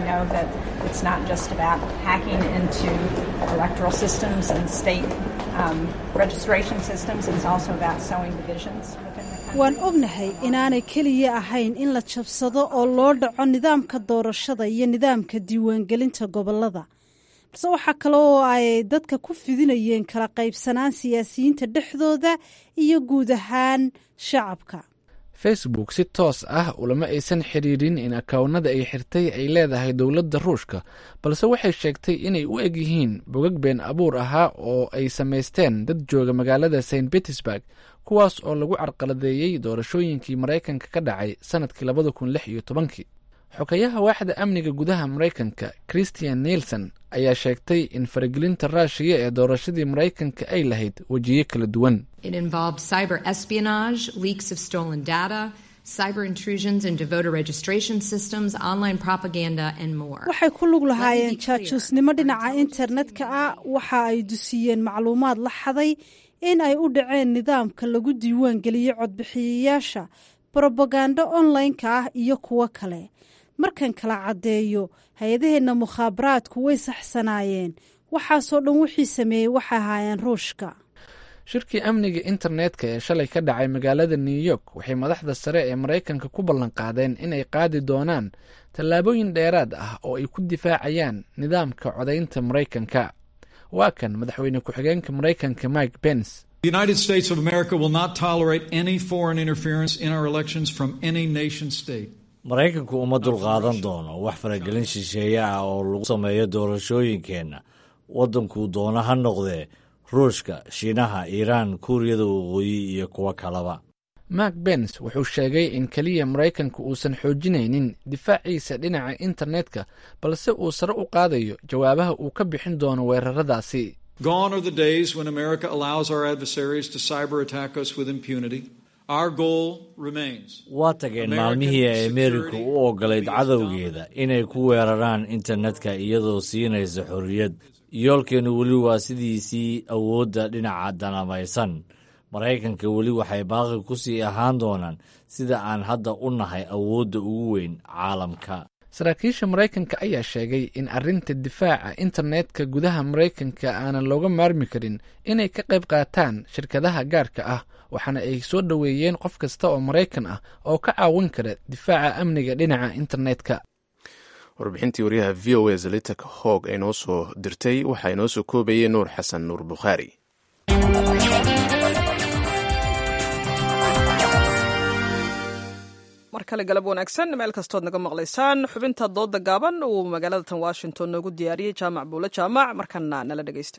waan ognahay inaanay keliya ahayn in la jabsado oo loo dhaco nidaamka doorashada iyo nidaamka diiwaangelinta gobolada balse waxaa kale oo ay dadka ku fidinayeen kala qaybsanaan siyaasiyiinta dhexdooda iyo guud ahaan shacabka facebook si toos ah ulama aysan xiriirin in akawnada ay xirtay ay leedahay dowladda ruushka balse waxay sheegtay inay u eg yihiin bogag been abuur ahaa oo ay samaysteen dad jooga magaalada st petersburg kuwaas oo lagu carqaladeeyey doorashooyinkii maraykanka ka dhacay sanadkii labada kun lix iyo tobankii xogayaha waaxda amniga gudaha maraykanka christian nielson ayaa sheegtay in faragelinta raashiya ee doorashadii maraykanka ay lahayd wejiyo kala duwan waxay ku lug lahaayeen jaajuusnimo dhinaca internetka ah waxa ay dusiyeen macluumaad la xaday in ay u dhaceen nidaamka lagu diiwaan geliyey codbixiyayaasha brobagando online-ka ah iyo kuwo kale markan kala caddeeyo hay-adaheenna mukhaabaraadku way saxsanaayeen waxaasoo dhan wixii sameeyey waxay ahaayeen ruushka shirkii amniga internetka ee shalay ka dhacay magaalada new york waxay madaxda sare ee maraykanka ku ballanqaadeen inay qaadi doonaan tallaabooyin dheeraad ah oo ay ku difaacayaan nidaamka codaynta maraykanka waa kan madaxweyne ku-xigeenka maraykanka mike pence The United States of America will not tolerate any foreign interference in our elections from any nation state. maraykanku uma dulqaadan doono wax faragelin shisheeye ah oo lagu sameeyo doorashooyinkeenna waddankuu doono ha noqdee ruushka shiinaha iiraan kuuriyada waqooyi iyo kuwo kaleba mark bens wuxuu sheegay in keliya maraykanku uusan xoojinaynin difaaciisa dhinaca internetka balse uu sare u qaadayo jawaabaha uu ka bixin doono weeraradaasi Gone are the days when America allows our adversaries to cyber attack us with impunity. Our goal remains. waa tageen maalmihii ay ameerika u oggolayd cadowgeeda inay ku weeraraan internetka iyadoo siinaysa xorriyad yoolkeennu weli waa sidiisii awoodda dhinaca danamaysan maraykanka weli waxay baaqi ku sii ahaan doonaan sida aan hadda u nahay awoodda ugu weyn caalamka saraakiisha maraykanka ayaa sheegay in arrinta difaaca internetka gudaha maraykanka aanan looga maarmi karin inay ka qayb qaataan shirkadaha gaarka ah waxaana ay soo dhoweeyeen qof kasta oo maraykan ah oo ka caawin kara difaaca amniga dhinaca internetka warbixintii waryaha v o a zalitak hoog ay noo soo dirtay waxaa inoo soo koobayay nuur xasan nuur bukhaari mar kale galab wanaagsan meel kastood naga maqlaysaan xubinta dooda gaaban uu magaalada tan washington noogu diyaariyey jaamac buule jaamac markana nala dhegeysta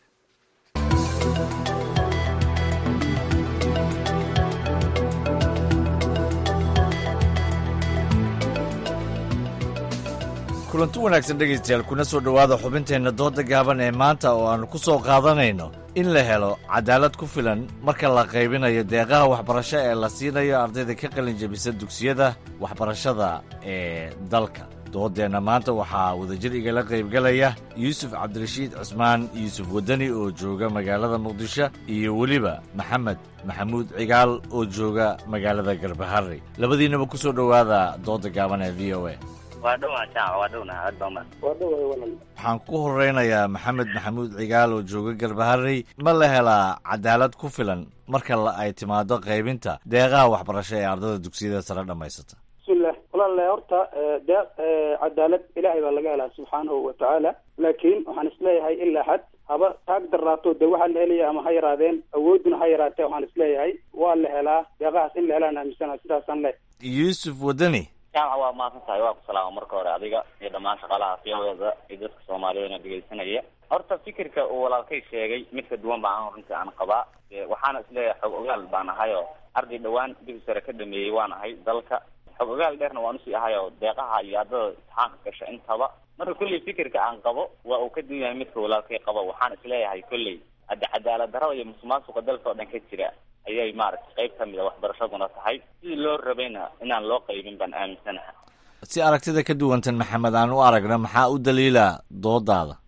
kulanti wanaagsan dhegaystayaal kuna soo dhowaada xubinteenna dooda gaaban ee maanta oo aannu ku soo qaadanayno in la helo cadaalad ku filan marka la qaybinayo deeqaha waxbarasho ee la siinayo ardayda ka qalin jebisa dugsiyada waxbarashada ee dalka doodeenna maanta waxaa wadajir igala qaybgalaya yuusuf cabdirashiid cusmaan yuusuf wadani oo jooga magaalada muqdisho iyo weliba maxamed maxamuud cigaal oo jooga magaalada garbaharey labadiinnaba ku soo dhowaada dooda gaaban ee v o a waa dhowaa jaac waa dhowna aad baa umad waa dhowaa walal waxaan ku horeynayaa maxamed maxamuud cigaal oo jooga garbaharey ma la helaa cadaalad ku filan marka la ay timaado qaybinta deeqaha waxbarasho ee ardada dugsiyada sare dhammaysata bismillah walaale horta deeq cadaalad ilaahay baa laga helaa subxaanahu wa tacaala laakiin waxaan isleeyahay ilaa xad haba taag daraato de waxaa la helaya ama ha yaraadeen awooduna ha yaraatee waxaan isleeyahay waa la helaa deeqahaas in la helaan aaminsana sidaasaan leh yuusuf wadani jaamac waa mahadsan tahay waa ku salaama marka hore adiga iyo dhammaan shaqaalaha fiyadeeda iyo dadka soomaaliyeedna dhegaysanaya horta fikirka uu walaalkay sheegay mid ka duwan baan runtii aan qabaa waxaana isleeyahay xog ogaal baan ahay oo arday dhowaan dugsi sare ka dhameeyey waan ahay dalka xog ogaal dheerna waan usii ahay oo deeqaha iyo ardada imtixaanka gasha intaba marka kolley fikirka aan qabo waa uu ka duwan yahay midka walaalkay qabo waxaan isleeyahay kolley hadde cadaalad darrada iyo musuqmaasuqa dalka oo dhan ka jira ayay maaragtay qayb ka mid a waxbarashaduna tahay sidii loo rabayna inaan loo qaybin baan aaminsanaha si aragtida ka duwantan maxamed aan u aragno maxaa u daliila doodaada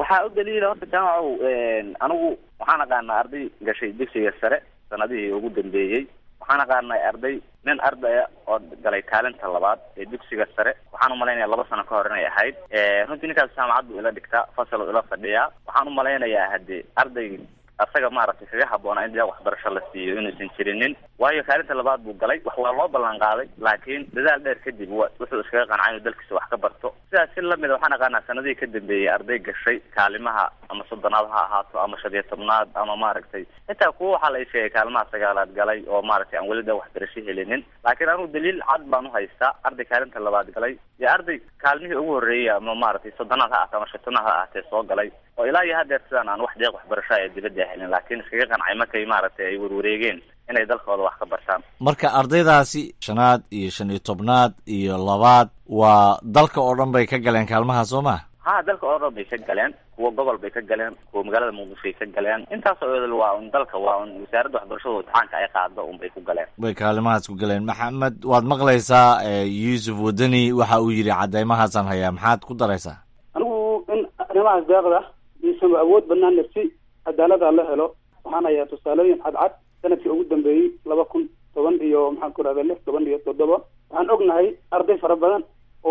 waxaa u daliila horta jaamacow anigu waxaan aqaanaa arday gashay dugsiga sare sanadihii ugu dambeeyey waxaan aqaanay arday nin ardaya oo galay kaalinta labaad ee dugsiga sare waxaan umalaynaya laba sano ka hor inay ahayd runtii ninkaas jaamacad buu ila dhigtaa fasal ila fadhiyaa waxaan umalaynayaa hadii arday asaga maaragtay kaga habboonaa in deeq waxbarasho la siiyo inuusan jirinin waayo kaalinta labaad buu galay wax waa loo ballan qaaday laakiin dadaal dheer kadib wa wuxuu iskaga qancay inuu dalkiisa wax ka barto sidaas si lamida waxaan aqaanaa sanadihii ka dambeeyey arday gashay kaalimaha ama soddonaad ha ahaato ama shan iyo tobnaad ama maaragtay intaa kuwa waxaa la sheegay kaalimaha sagaalaad galay oo maaragtay aan weli deeq waxbarasho helinin laakiin anigu daliil cad baan uhaystaa arday kaalinta labaad galay iyo arday kaalmihii ugu horreeyay ama maaragtay soddonaad ha ahaato ama shantonaad ha ahaatee soo galay oo ilaa iyo hadeer sidaan aan wax deeq waxbarasho ee dibadda helin laakiin iskaga qancay markay maaragtay ay warwareegeen inay dalkooda wax ka bartaan marka ardaydaasi shanaad iyo shan iyo tobnaad iyo labaad waa dalka oo dhan bay ka galeen kaalmaha soo ma ha dalka oo dhan bay ka galeen kuwa gobol bay ka galeen kuwa magaalada muqdishoay ka galeen intaasoo edel waa un dalka waa un wasaaradda waxbarashada imtixaanka ay qaado un bay ku galeen bay kaalimahaas ku galeen maxamed waad maqlaysaa yuusuf wadani waxa uu yidhi cadeymahaasaan hayaa maxaad ku daraysaa anigu in arrimahaas deeqda iisan awood banaan nafsi cadaalada la helo waxaan hayaa tusaalooyin cadcad sanadkii ugu dambeeyey laba kun toban iyo maxaan ku rahda lix toban iyo toddoba waxaan ognahay arday fara badan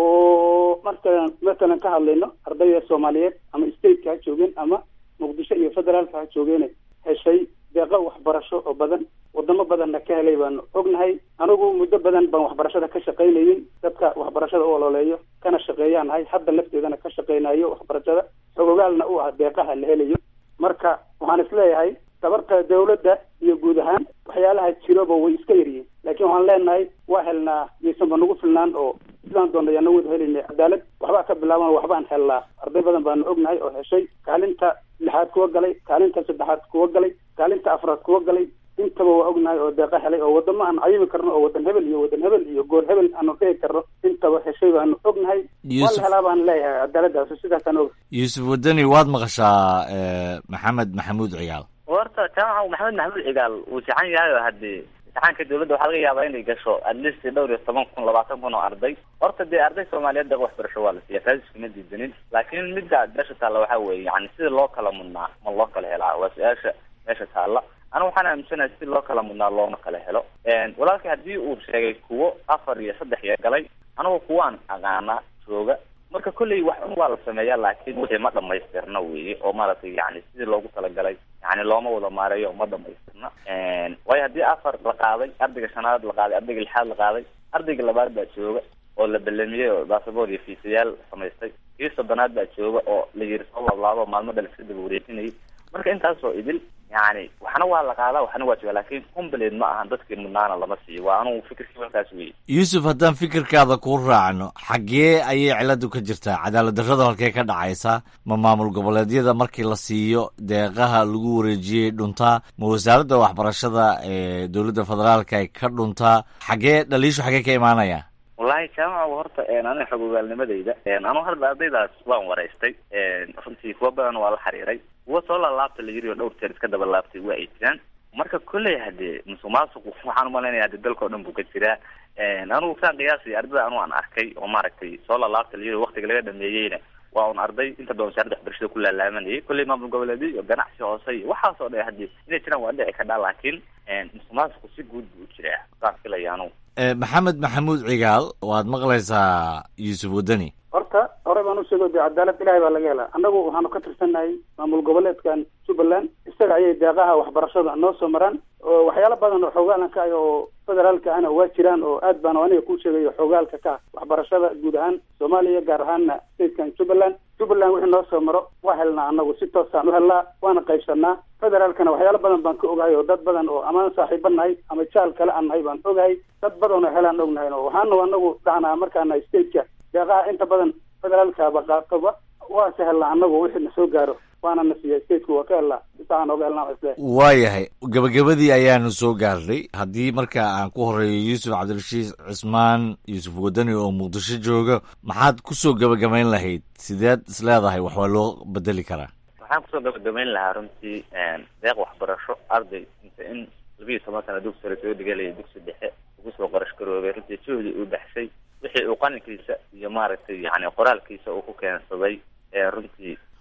oo markalan matalan ka hadlayno ardayda soomaaliyeed ama stateka ha joogeen ama muqdisho iyo federaalka ha joogeen heshay deeqo waxbarasho oo badan wadamo badanna ka helay baanu ognahay anigu muddo badan baan waxbarashada ka shaqaynayay dadka waxbarashada u ololeeyo kana shaqeeyaan nahay hadda lafteedana ka shaqaynayo waxbarashada xogogaalna u ah deeqaha la helayo marka waxaan isleeyahay tabarta dawladda iyo guud ahaan waxyaalaha jiroba way iska yaryihiin laakiin waxaan leenahay waa helnaa yaysanba nagu filnaan oo sidaan doona ayaana wada helayna cadaalad waxbaa ka bilaaban waxbaan helnaa arday badan baanu ognahay oo heshay kaalinta lixaad kuwa galay kaalinta saddexaad kuwa galay kaalinta afraad kuwa galay intaba waa ognahay oo deeqa helay oo wadamo aan cayimi karno oo wadan hebel iyo wadan hebel iyo gool hebel aanu dhihi karno intaba heshay baanu ognahay waa la helaa baan leeyahay cadaaladaas sidaasaan og yuusuf wadani waad maqashaa maxamed maxamuud cigaal horta jaamaca maxamed maxamuud cigaal wuu sixan yahay oo haddii imtixaanka dawladda waxaa laga yaabaa inay gasho at least dhowr iyo toban kun labaatan kun oo arday horta dee arday soomaaliyeed deeq waxbarasho waa la siiya taas iskuma diidanin laakiin midda meesha taalla waxaa weeye yani sida loo kala mudnaa ma loo kala helaa waa su-aasha meesha taalla anigu waxaan aaminsanahay si loo kala mudnaa looma kala helo walaalkii haddii uu sheegay kuwo afar iyo saddex iyo galay anigu kuwaan aqaanaa jooga marka kolley wax un waa la sameeyaa laakiin wixii ma dhamaystirna weeye oo maaragtay yani sidii loogu talagalay yani looma wada maareeyo ma dhamaystirna waayo haddii afar la qaaday ardayga shanaad la qaaday ardayga lixaad la qaaday ardayga labaad baa jooga oo la belamiyey oo basaboor iyo fiisayaal samaystay kii soddonaad baa jooga oo la yiri soo laablaabo maalmo dhal iska daba wareejinayay marka intaasoo idil yani waxna waa la qaadaa waxna waa jooga laakiin complet ma ahan dadkii mudnaana lama siiyo waa anugu fikirkii markaas weeye yuusuf haddaan fikirkaada kuu raacno xaggee ayay ciladu ka jirtaa cadaalad darrada halkee ka dhacaysa ma maamul goboleedyada markii la siiyo deeqaha lagu wareejiyey dhuntaa ma wasaaradda waxbarashada ee dowladda federaalka ay ka dhuntaa xaggee dhaliishu xaggee ka imaanaya wallahi jaamaca horta aniga xog ogaalnimadayda anu hadda ardaydaas waan waraystay runtii kuwa badan waa la xiriiray kuwa soo laalaabta la yiri oo dhowr jeer iska daba laabtay waa ay jiraan marka kolley hadee musuq maasuqu waxaan umalaynaya hade dalka o dhan buu ka jiraa anigu saan qiyaasay ardayda anu aan arkay oo maaragtay soo laalaabta la yiri waktiga laga dhameeyeyna waa un arday inta badan wasaaradda waxbarashada ku laalaamanayay kolley maamul goboleedyo iyo ganacsi hoose iyo waxaas oo dhan hadii inay jiraan waa dhici kadhaa laakiin musuq maasuqu si guud buu u jiraa saan filaya anugu maxamed maxamuud cigaal waad maqlaysaa yuusuf wadani horta hore baan usheego de cadaalad ilahay baa laga helaa annagu waxaanu ka tirsannahay maamul goboleedkan jubbaland isaga ayay deeqaha waxbarashada noo soo maraan oo waxyaalo badan oo xoogaalan ka ah oo federaalka ahna waa jiraan oo aad baan aniga kuu sheegayo xoogaalka ka ah waxbarashada guud ahaan soomaaliya gaar ahaana statekan jubbaland jubbaland wixii noo soo maro waa helnaa annagu si toosaan u helnaa waana qaybsanaa federaalkana waxyaalo badan baan ka ogahay oo dad badan oo amaan saaxiiba nahay ama jaal kale aan nahay baan ogahay dad badan oo helaan ognahay oo waxaanu anagu dhahnaa markaana stateka deeqaha inta badan federaalkaba qaatoba waa se helnaa anagu wixii na soo gaaro waana na siiya stateku waa ka helnaa isaan oga helnaa isle waayahay gabagabadii ayaanu soo gaarnay haddii marka aan ku horeeyo yuusuf cabdirashiid cismaan yuusuf wadani oo muqdisho jooga maxaad kusoo gabagabayn lahayd sideed is leedahay wax waa loo bedeli karaa waxaan kusoo gabagabayn lahaa runtii deeq waxbarasho arday inta in labiiyo toban sana dugsi sare soo dhigalaya dugsi dhexe ugu soo qarash garoobay runtii juhdi uu baxshay wixii uu qalinkiisa iyo maaragtay yani qoraalkiisa uu ku keensaday runtii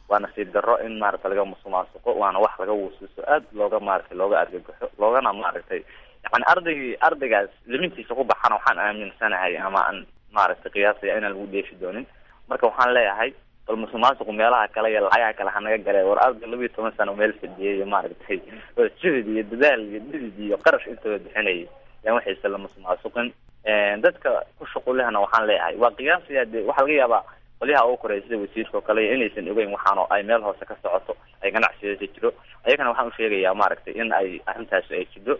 waa nasiib darro in maaragtay laga musuqmaasuqo waana wax laga wuusiso aad looga maaragtay looga argagaxo loogana maaragtay yani ardaygii ardaygaas limintiisa ku baxana waxaan aaminsanahay ama aan maaragtay qiyaasaya inaan lagu dheefi doonin marka waxaan leeyahay bal musuqmaasuqu meelaha kale iyo lacagaha kale hanaga gale war arday laba iyo toban sano meel fadhiyay iyo maaragtay jihid iyo dadaal iyo dhidid iyo qarash intaba bixinayay yaan waxayse la musuqmaasuqin dadka ku shuqulehna waxaan leeyahay waa qiyaasaya de waxaa laga yaabaa qolyaha ugu koreya sida wasiirka oo kale iyo inaysan ogeyn waxaano ay meel hoose ka socoto ay ganacsigeeda jiro ayagana waxaan usheegayaa maaragtay in ay arrintaasi ay jidho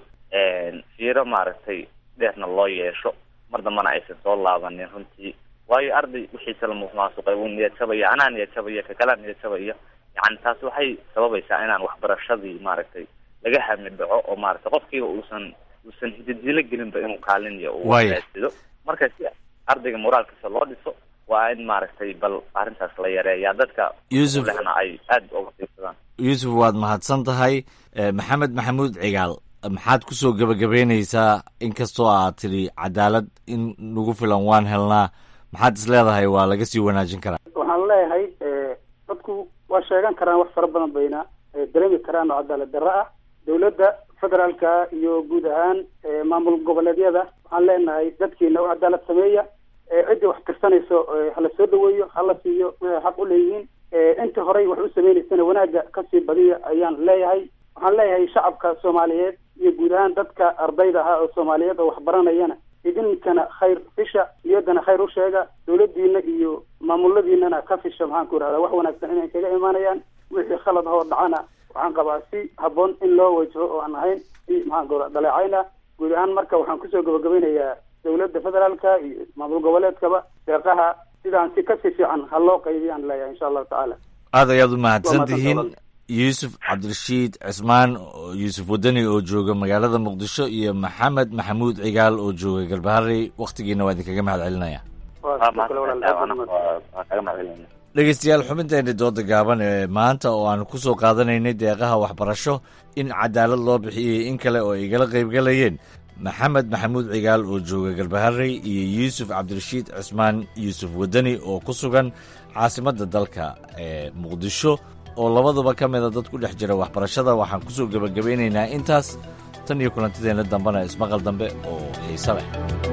fiiro maaragtay dheerna loo yeesho mar dambana aysan soo laabanin runtii waayo arday wixiisa la musuqmaasuqay wuu niyad jabaya anaa niyad jabaya kakalaa niyad jabaya yani taasi waxay sababaysaa inaan waxbarashadii maaragtay laga hami dhaco oo maaragtay qofkiiba uusan uusan hididilo gelinba inuu kaalin iyo uu Waaya. raasido marka si ardayga moraalkiisa loo dhiso waa in maaragtay bal arrintaas la yareeyaa dadka Yuusuf. lehna ay aad uga fiirsadaan yuusuf waad mahadsan tahay Eh, maxamed maxamuud cigaal maxaad kusoo gebagabeyneysaa inkastoo aad tidhi cadaalad in nagu filan waan helnaa maxaad is leedahay waa laga sii wanaajin karaa waxaan leeyahay eh, dadku waa sheegan karaan wax fara badan bayna eh, dareemi karaan oo cadaalad darro ah dowladda federaalka iyo guud ahaan eh, maamul goboleedyada waxaan leenahay dadkiina u cadaalad sameeya eh, ciddii wax tirsanayso eh, hala soo dhaweeyo hala siiyo wixii xaq u leeyihiin eh, intii horey wax u sameynaysana wanaagga kasii badiya ayaan leeyahay waxaan leeyahay shacabka soomaaliyeed iyo guud ahaan dadka ardayda ah oo soomaaliyeed oo wax baranayana idinkana khayr fisha niyaddana khayr u sheega dowladdiina iyo maamuladiinana ka fisha maxaan ku irahdaa wax wanaagsan inay kaga imaanayaan wixii khalad ahoo dhacana waxaan qabaa si habboon in loo wajaho oo aan ahayn si maxaan ku irahdaa dhaleecayna guud ahaan marka waxaan kusoo gabagabeynayaa dowladda federaalka iyo maamul goboleedkaba deeqaha sidaan si kasii fiican ha loo qaybiyaan leeyahay insha allahu tacaala aad ayaad u mahadsan Waa tihiin mahadsan yuusuf cabdirashiid cismaan oo- yuusuf wadani oo jooga magaalada muqdisho iyo maxamed maxamuud cigaal oo jooga galbaharey wakhtigiina waa idinkaga mahad celinaya waa mahadsantahay waana waa waa kaga mahadcelinayna dhegeystayaal xubinteeni dooda gaaban ee maanta oo aan ku soo qaadanaynay deeqaha waxbarasho in cadaalad loo bixiyey in kale oo ay igala qaybgalayeen maxamed maxamuud cigaal oo jooga galbaharey iyo yuusuf cabdirashiid cismaan yuusuf wadani oo ku sugan caasimadda dalka ee muqdisho oo labaduba ka mida dad ku dhex jira waxbarashada waxaan ku soo gebagabeynaynaa intaas tan iyo kulantideenna dambena ismaqal dambe oo xiise leh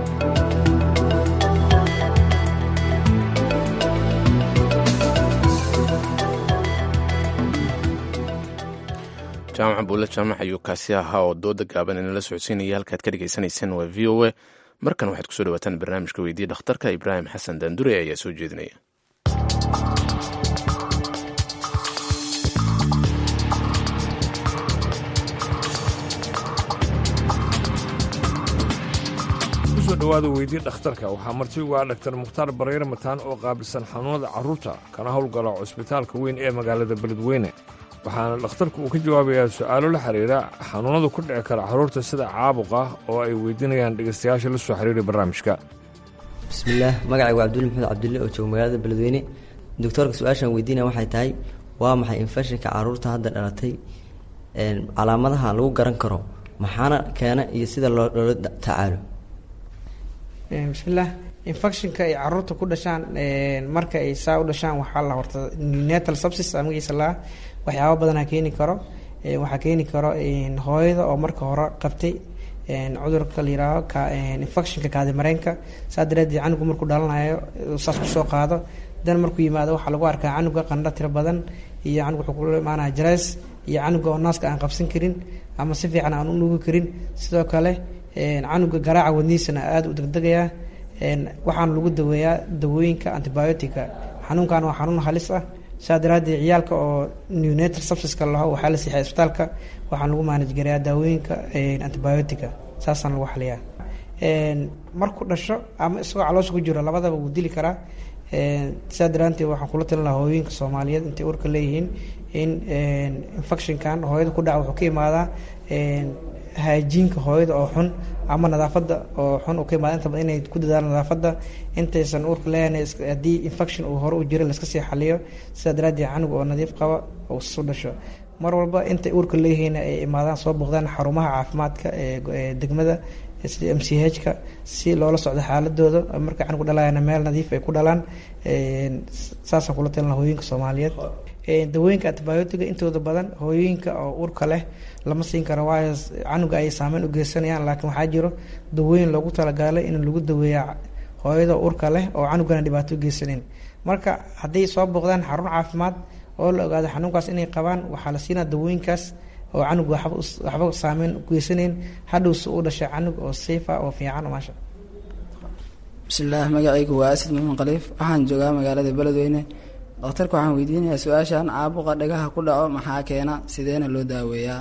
jaamaca buule jaamac ayuu kaasi ahaa oo dooda gaaban inala socodsiinaya halkaad ka dhegaysanaysaan waa v o a markan waxaad kusoo dhawaataan barnaamijka weydiiya dhakhtarka ibraahim xasan daandure ayaa soo jeedinaya kusoo dhowaada weydii dhakhtarka waxaa marti ugu ah dhaktar mukhtaar bareere mataan oo qaabilsan xanuunada carruurta kana howlgala cusbitaalka weyn ee magaalada beledweyne waxaana dhakhtarku uu ka jawaabayaa su'aalo la xiriira xanuunada ku dhici kara carruurta sida caabuqa oo ay weydiinayaan dhegaystayaasha la soo xiriiray barnaamijka bismillaah magacaygu waa cabdulle maxamed cabdulle oo jooga magaalada beledweyne doctoorka su-aashaan weydiinaya waxay tahay waa maxay infekshinka carruurta hadda dhalatay een, calaamadaha lagu garan karo maxaana keena iyo sida loo loola da- tacaalo Een, bismillaah infectionka ay caruurta ku dhashaan een, marka ay saa u dhashaan waxaa la horta neonatal sepsis aa magaciisa la waxyaabo badanaa keeni karo Een, waxaa keeni karo een, hooyada oo marka hore qabtay een, cudurka la yihaaho ka een, infectionka kaadimareenka saa daraadeed canugu markuu dhalanayo uu saas kusoo qaado dan markuu yimaado waxaa lagu arkaa canuga qandho tiro badan iyo canug wuxuu kula imaanaya jareys iyo canuga oo naaska aan qabsan karin ama si fiican aan u nuugi karin sidoo kale een, canuga garaaca wadnihiisana aada u degdegayaa een, waxaana lagu daweeyaa dawooyinka antibiotica xanuunkan waa xanuun halis ah saa daraadeed ciyaalka oo neonatal sepsiska laho waxaa la siixay isbitaalka waxaan lagu manage gareeyaa daawooyinka een, antibiotica saasaan lagu xaliyaa een, markuu dhasho ama isagoo caloosha ku jiro labadaba wuu dili karaa een, saa daraanteed waxaan kula talin lahaa hooyooyinka soomaaliyeed intay urka leeyihiin in een, infectionkan hooyada ku dhaca wuxuu ka imaadaa een, haajiinka hooyada oo xun ama nadaafadda oo xun uu ka imaada inta badan inay ku dadaalaan nadaafadda intaysan uurka leeyahay is- haddii infection uu hore u jiro laska sii xaliyo sidaa daraaddeed canuga oo nadiif qaba uu isu dhasho mar walba intay uurka leeyihiin ay imaadaan soo booqdaan xarumaha caafimaadka ee go- ee degmada sida m c h ka si loola socdo xaaladooda marka canugu dhalayana meel nadiif ay ku dhalaan een, saasaan kula talin lahaa hooyinka soomaaliyeed dawooyinka antibiotiga intooda badan hooyooyinka oo urka leh lama siin karo waayo canuga ayay saameyn u geysanayaan laakiin waxaa jiro dawooyin loogu talagalay in lagu daweeya hooyada urka leh oo canugana dhibaato u geysanayn marka hadday soo booqdaan xarun caafimaad oo la ogaado xanuunkaas inay qabaan waxaa la siinaa dawooyinkaas oo canug waxba saameyn u geysanayn hadhowse u dhashay canug oo safe ah oo fiican maasha bismillaah magacaygu waa asid maxamed khaliif waxaan joogaa magaalada beledweyne dhakhtarka waxaan weydiinayaa su-aashan caabuqa dhagaha ku dhaco maxaa keena sideena loo daaweeyaa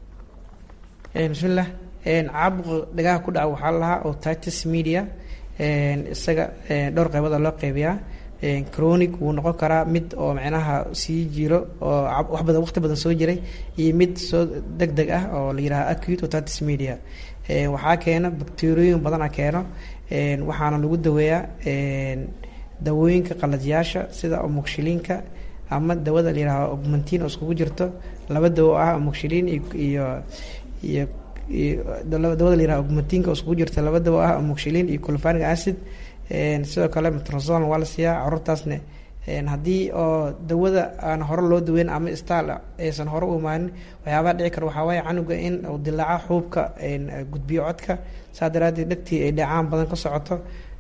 bismillah caabuqa dhagaha ku dhaca waxaa lahaa otitis media isaga dhowr qeybada loo qeybiyaa chronic wuu noqon karaa mid oo macnaha sii jiro oo wax badan waqti badan soo jiray iyo mid soo deg deg ah oo la yidhaha acute otitis media waxaa keena bacteriooyin badana keeno waxaana lagu daweeyaa dawooyinka qalajyaasha sida omoxiliinka ama dawada la yidhaha augmentin oo iskugu jirto laba dawo ah omoxiliin iyo iyo dawada la yiraha augmentinka oo iskugu jirta laba dawo ah omoxiliin iyo clofanic acid sidoo kale metronzol waa la siiyaa caruurtaasne haddii oo dawada aan hore loo daweyn ama staal aysan hore u imaanin waxyaabaha dhici kara waxaa waaye canuga in uu dilaaca xuubka gudbiyo codka saa daraadeed dhegtii ay dhacaan badan ka socoto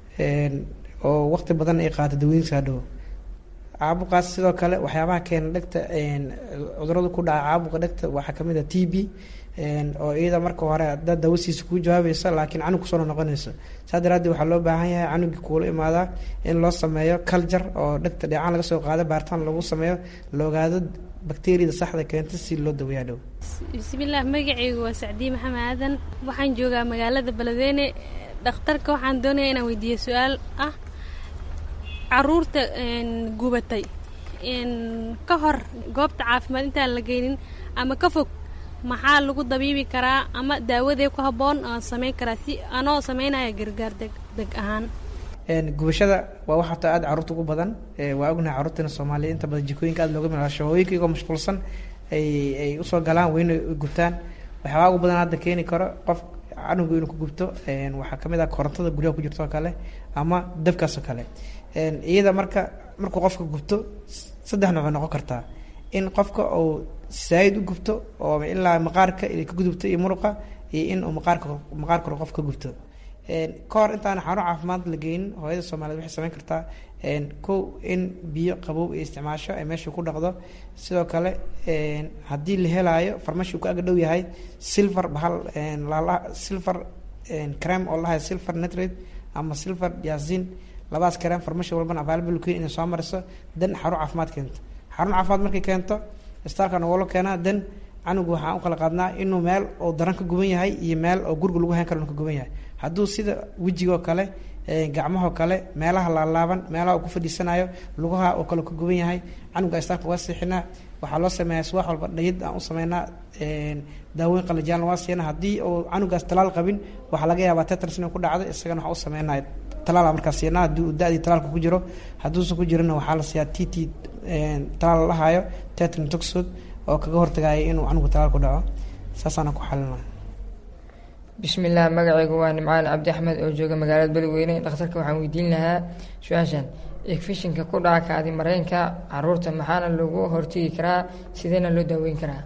oo waqti badan ay qaato dawooyinka hadhow caabuqaas sidoo kale waxyaabaha keena dhegta cudurada ku dhaca caabuqa dhegta waxaa kamid ah t b oo iyada marka hore dad dawasiisa kuu jawaabaysa laakiin canug kusoo noqonayso saa daraadeed waxaa loo baahan yahay canugii kuula imaadaa in loo sameeyo culture oo dhegta dheecaan laga soo qaado baaritaan lagu sameeyo la ogaado bakteriyada saxda keenta si loo daweeyaa dhow bismillaah magacaygu waa sacdiye maxamed aadan waxaan joogaa magaalada beledweyne dhakhtarka waxaan doonaya inaan weydiiyo su-aal ah caruurta gubatay ka hor goobta caafimaad intaan la geynin ama ka fog maxaa lagu dabiibi karaa ama daawadee ku habboon aan samayn karaa si anoo samaynaya gargaar deg deg ahaan gubashada waa wax horta aada carruurta ugu badan waa ognahay carruurteena soomaaliya inta badan jikooyinka aada looga mila shahooyinka iyagoo mashquulsan ay ay usoo galaan weyna gubtaan waxyaabaa ugu badan hadda keeni karo qof canugu inuu ku gubto waxaa kamid ah korontada guryaha ku jirto oo kale ama dabkaas oo kale iyada marka markuu qofka gubto saddex nooc noqon kartaa in qofka uu saayid u gubto oo ilaa maqaarka ka gudubto iyo muruqa iyo in uu maqaarka maqaarka hore qofka gubto ka hor intaan xarun caafimaad la geynin hooyada soomaaliyed waxay samayn kartaa kow in biyo qabow ay isticmaasho ay meesha ku dhaqdo sidoo kale haddii la helaayo farmashi ku aga dhow yahay silver bahal silver creme oo lahayo silver nitrate ama silver diazin labadaas creme farmashi walbana available ku inay soo mariso dan xarun caafimaad keento xarun caafimaad markay keento istaalka nogolo keenaa dan canugu waxaan u kala qaadnaa inuu meel oo daran ka guban yahay iyo meel oo guriga lagu hayn karo ka guban yahay hadduu sida wejigoo kale gacmahoo kale meelaha laalaaban meelaha uu ku fadhiisanayo lugaha oo kale ka guban yahay canuga istaalka waa siixinaa waxaa loo sameeyaa subax walba dhayid aan u sameynaa daawooyin qalajaan waa siina haddii uu canugaas talaal qabin waxaa laga yaabaa tetris inuu ku dhacdo isagana waxaa u sameynaa talaala markaas siinaa haddii uu da-dii talaalka ku jiro hadduusan ku jirina waxaa la siiyaa t t talaal la lahaayo tetrin toxod oo kaga hortagaya inuu canugu talaal ku dhaco saasaana ku xalina bismillaah magacaygu waa nimcaan cabdi axmed oo jooga magaalada beledweyne dhakhtarka waxaan weydiin lahaa su-aashan efishinka ku dhaca kaadi mareenka caruurta maxaana lagu hortegi karaa sideena loo daaweyn karaa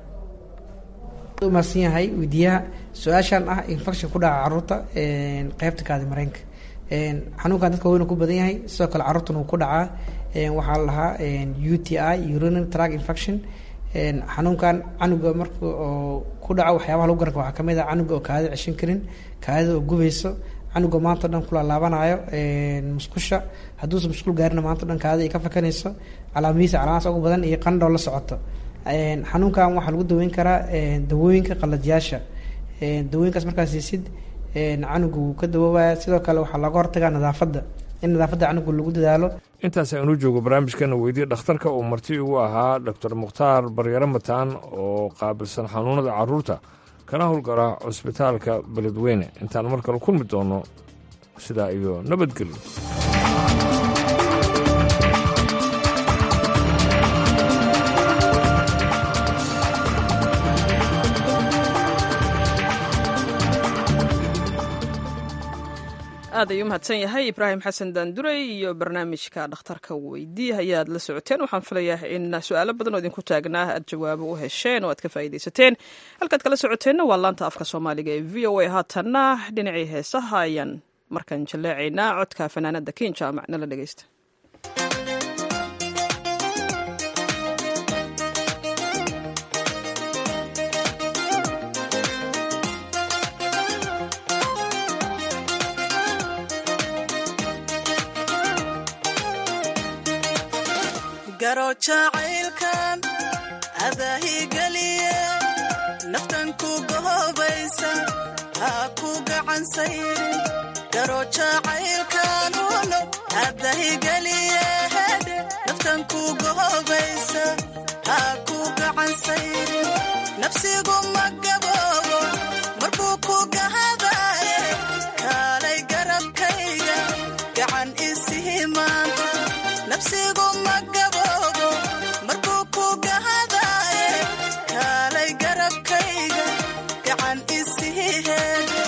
umaasan yahay weydiiyaha su-aashan ah infection ku dhaca caruurta qeybta kaadi mareenka xanuunkan dadka weynu ku badan yahay sidoo kale caruurtana wuu ku dhacaa waxaa la lahaa u t i urinary track infection xanuunkan canuga marka oo ku dhaco waxyaabaha lagu garan waxaa kamid ah canuga oo kaadida ceshan karin kaadida oo gubayso canuga maanta o dhan kulaalaabanaayo musqusha hadduusan musqul gaarina maanta o dhan kaadida ay ka fakanayso calaamadihiisa calaamadaas ugu badan iyo qandhoo la socoto xanuunkan waxaa lagu daweyn karaa dawooyinka qalajyaasha dawooyinkaas markaas siisid canuga wuu ka dawoobaya sidoo kale waxaa looga hortagaa nadaafadda in nadaafadda canuga lagu dadaalo intaas aynu joogo barnaamijkana weydiye dhakhtarka uu marti ugu ahaa doctor mukhtaar baryaro mataan oo qaabilsan xanuunada caruurta kana howlgala cusbitaalka beledweyne intaan mar kale kulmi doono sidaa iyo nabadgelyo aad ayuu mahadsan yahay ibraahim xasan daanduray iyo barnaamijka dhakhtarka weydii ayaad la socoteen waxaan filayaa in su-aalo badan oo idinku taagnaa aad jawaabo u hesheen oo aad ka faa'iidaysateen halkaad kala socoteenna waa laanta afka soomaaliga ee v o a haatanna dhinacii heesaha ayaan markaan jaleecaynaa codka fanaanada kin jaamac nala dhegeysta garo jacaylkan adaahigeliye naftan ku gohobaysa ha ku gacansayrin garo jacaylkan uno adahigeliye hedhe naftan ku gohobaysa ha ku gacansayrin nafsigu ma gaboobo marbuu ku gahadaye kaalay garabkayga gacan isihi maanta nafsigu ma gaboobo markuu ku gahadaye kaalay garabkayga gacan isihi heede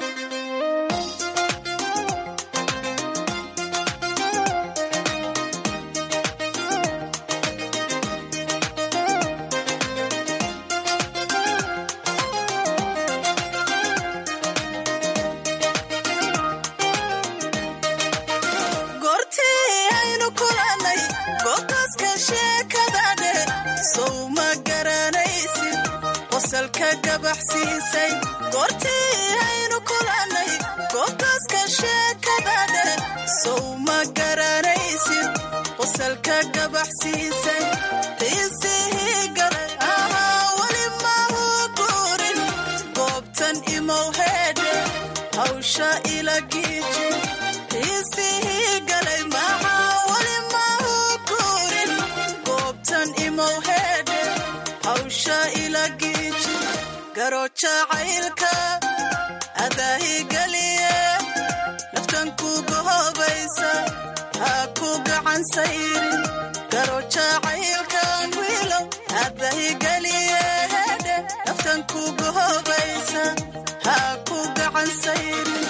goortii aynu kulannay goobtaaska sheekadadhe sow ma garanaysid qosalka gabaxsiisay goortii aynu kulannay goobtaaska sheekadadhe sow ma garanaysid qosalka gabaxsiisay qiisihii galay ahaa weli mau guurin goobtan imow heedhe hawsha ila giiji qiisihii galay maxaa weli mau guurin goobtan imow heedhe hawsha ila giiji garo jacaylka adaahigeliye naftan ku gohobaysa ha ku gacan sayrin garo jacaylkan wiilow adahigeliye hedhe naftan ku gohobaysa ha ku gacan sayrin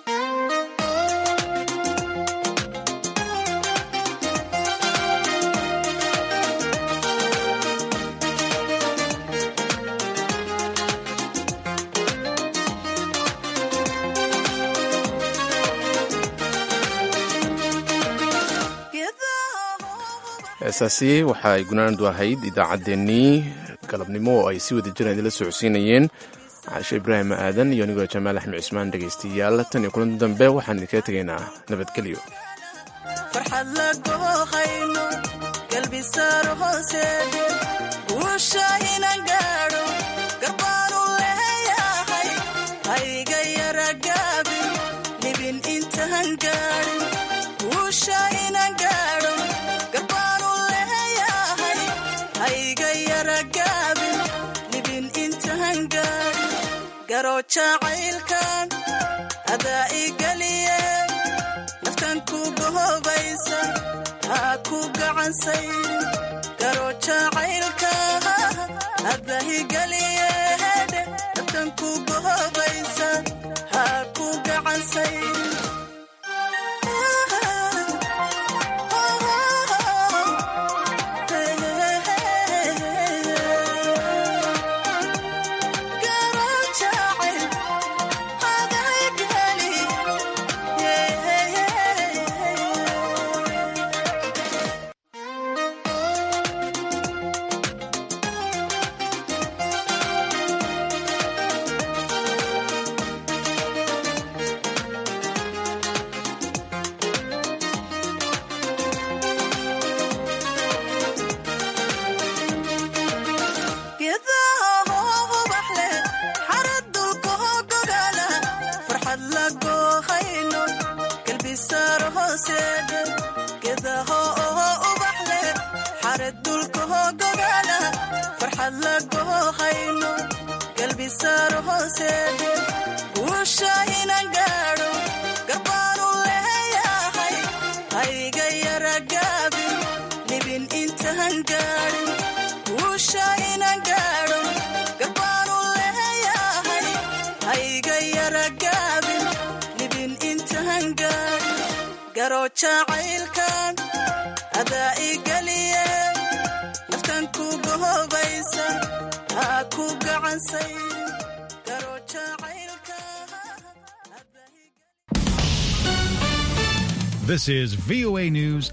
heesaasi waxa ay gunaanadu ahayd idaacaddeenii galabnimo oo ay si wada jiraan idinla socodsiinayeen caashe ibraahim aadan iyo anigoo jamaal axmed cismaan dhegaystayaal tan iyo kulanti dambe waxaan idinkaga tegaynaa nabadgelyo farxad la goohayno galbisaaro hooseede guusha inan gaadho garbaanu leeyahay hayga yara gaabin dhibin intaan gaadhin guusha inan gaadho garbaanu leeyahay hayga yara gaabin dhibin intaan gaadhin garo jacaylkan adaa igeliye naftan ku gohobaysa ha ku gacan sayrin garo jacaylka adahigeliye hedhe naftan ku gohobaysa ha ku gacan sayrin Garo jacayl adahigeliye geedaha hoo ubax leh xarad dulka hoo gogaala farxad la goohayno galbisaaro hooseedhe geedaha oo ubax leh xarad dulka hoo gogaala farxad la goohayno galbisaaro hooseedhe guusha inan gaadho garbaanu leeyahay hayga yara gaabin dhibin intaan gaadhin guusha inan gaadho garbaanu leeyahay hayga yara gaabin dhibin intaan garo jacaylkan adaa igeliye naftan kugu hobaysa ha ku gacansay garo jacaylka This is VOA News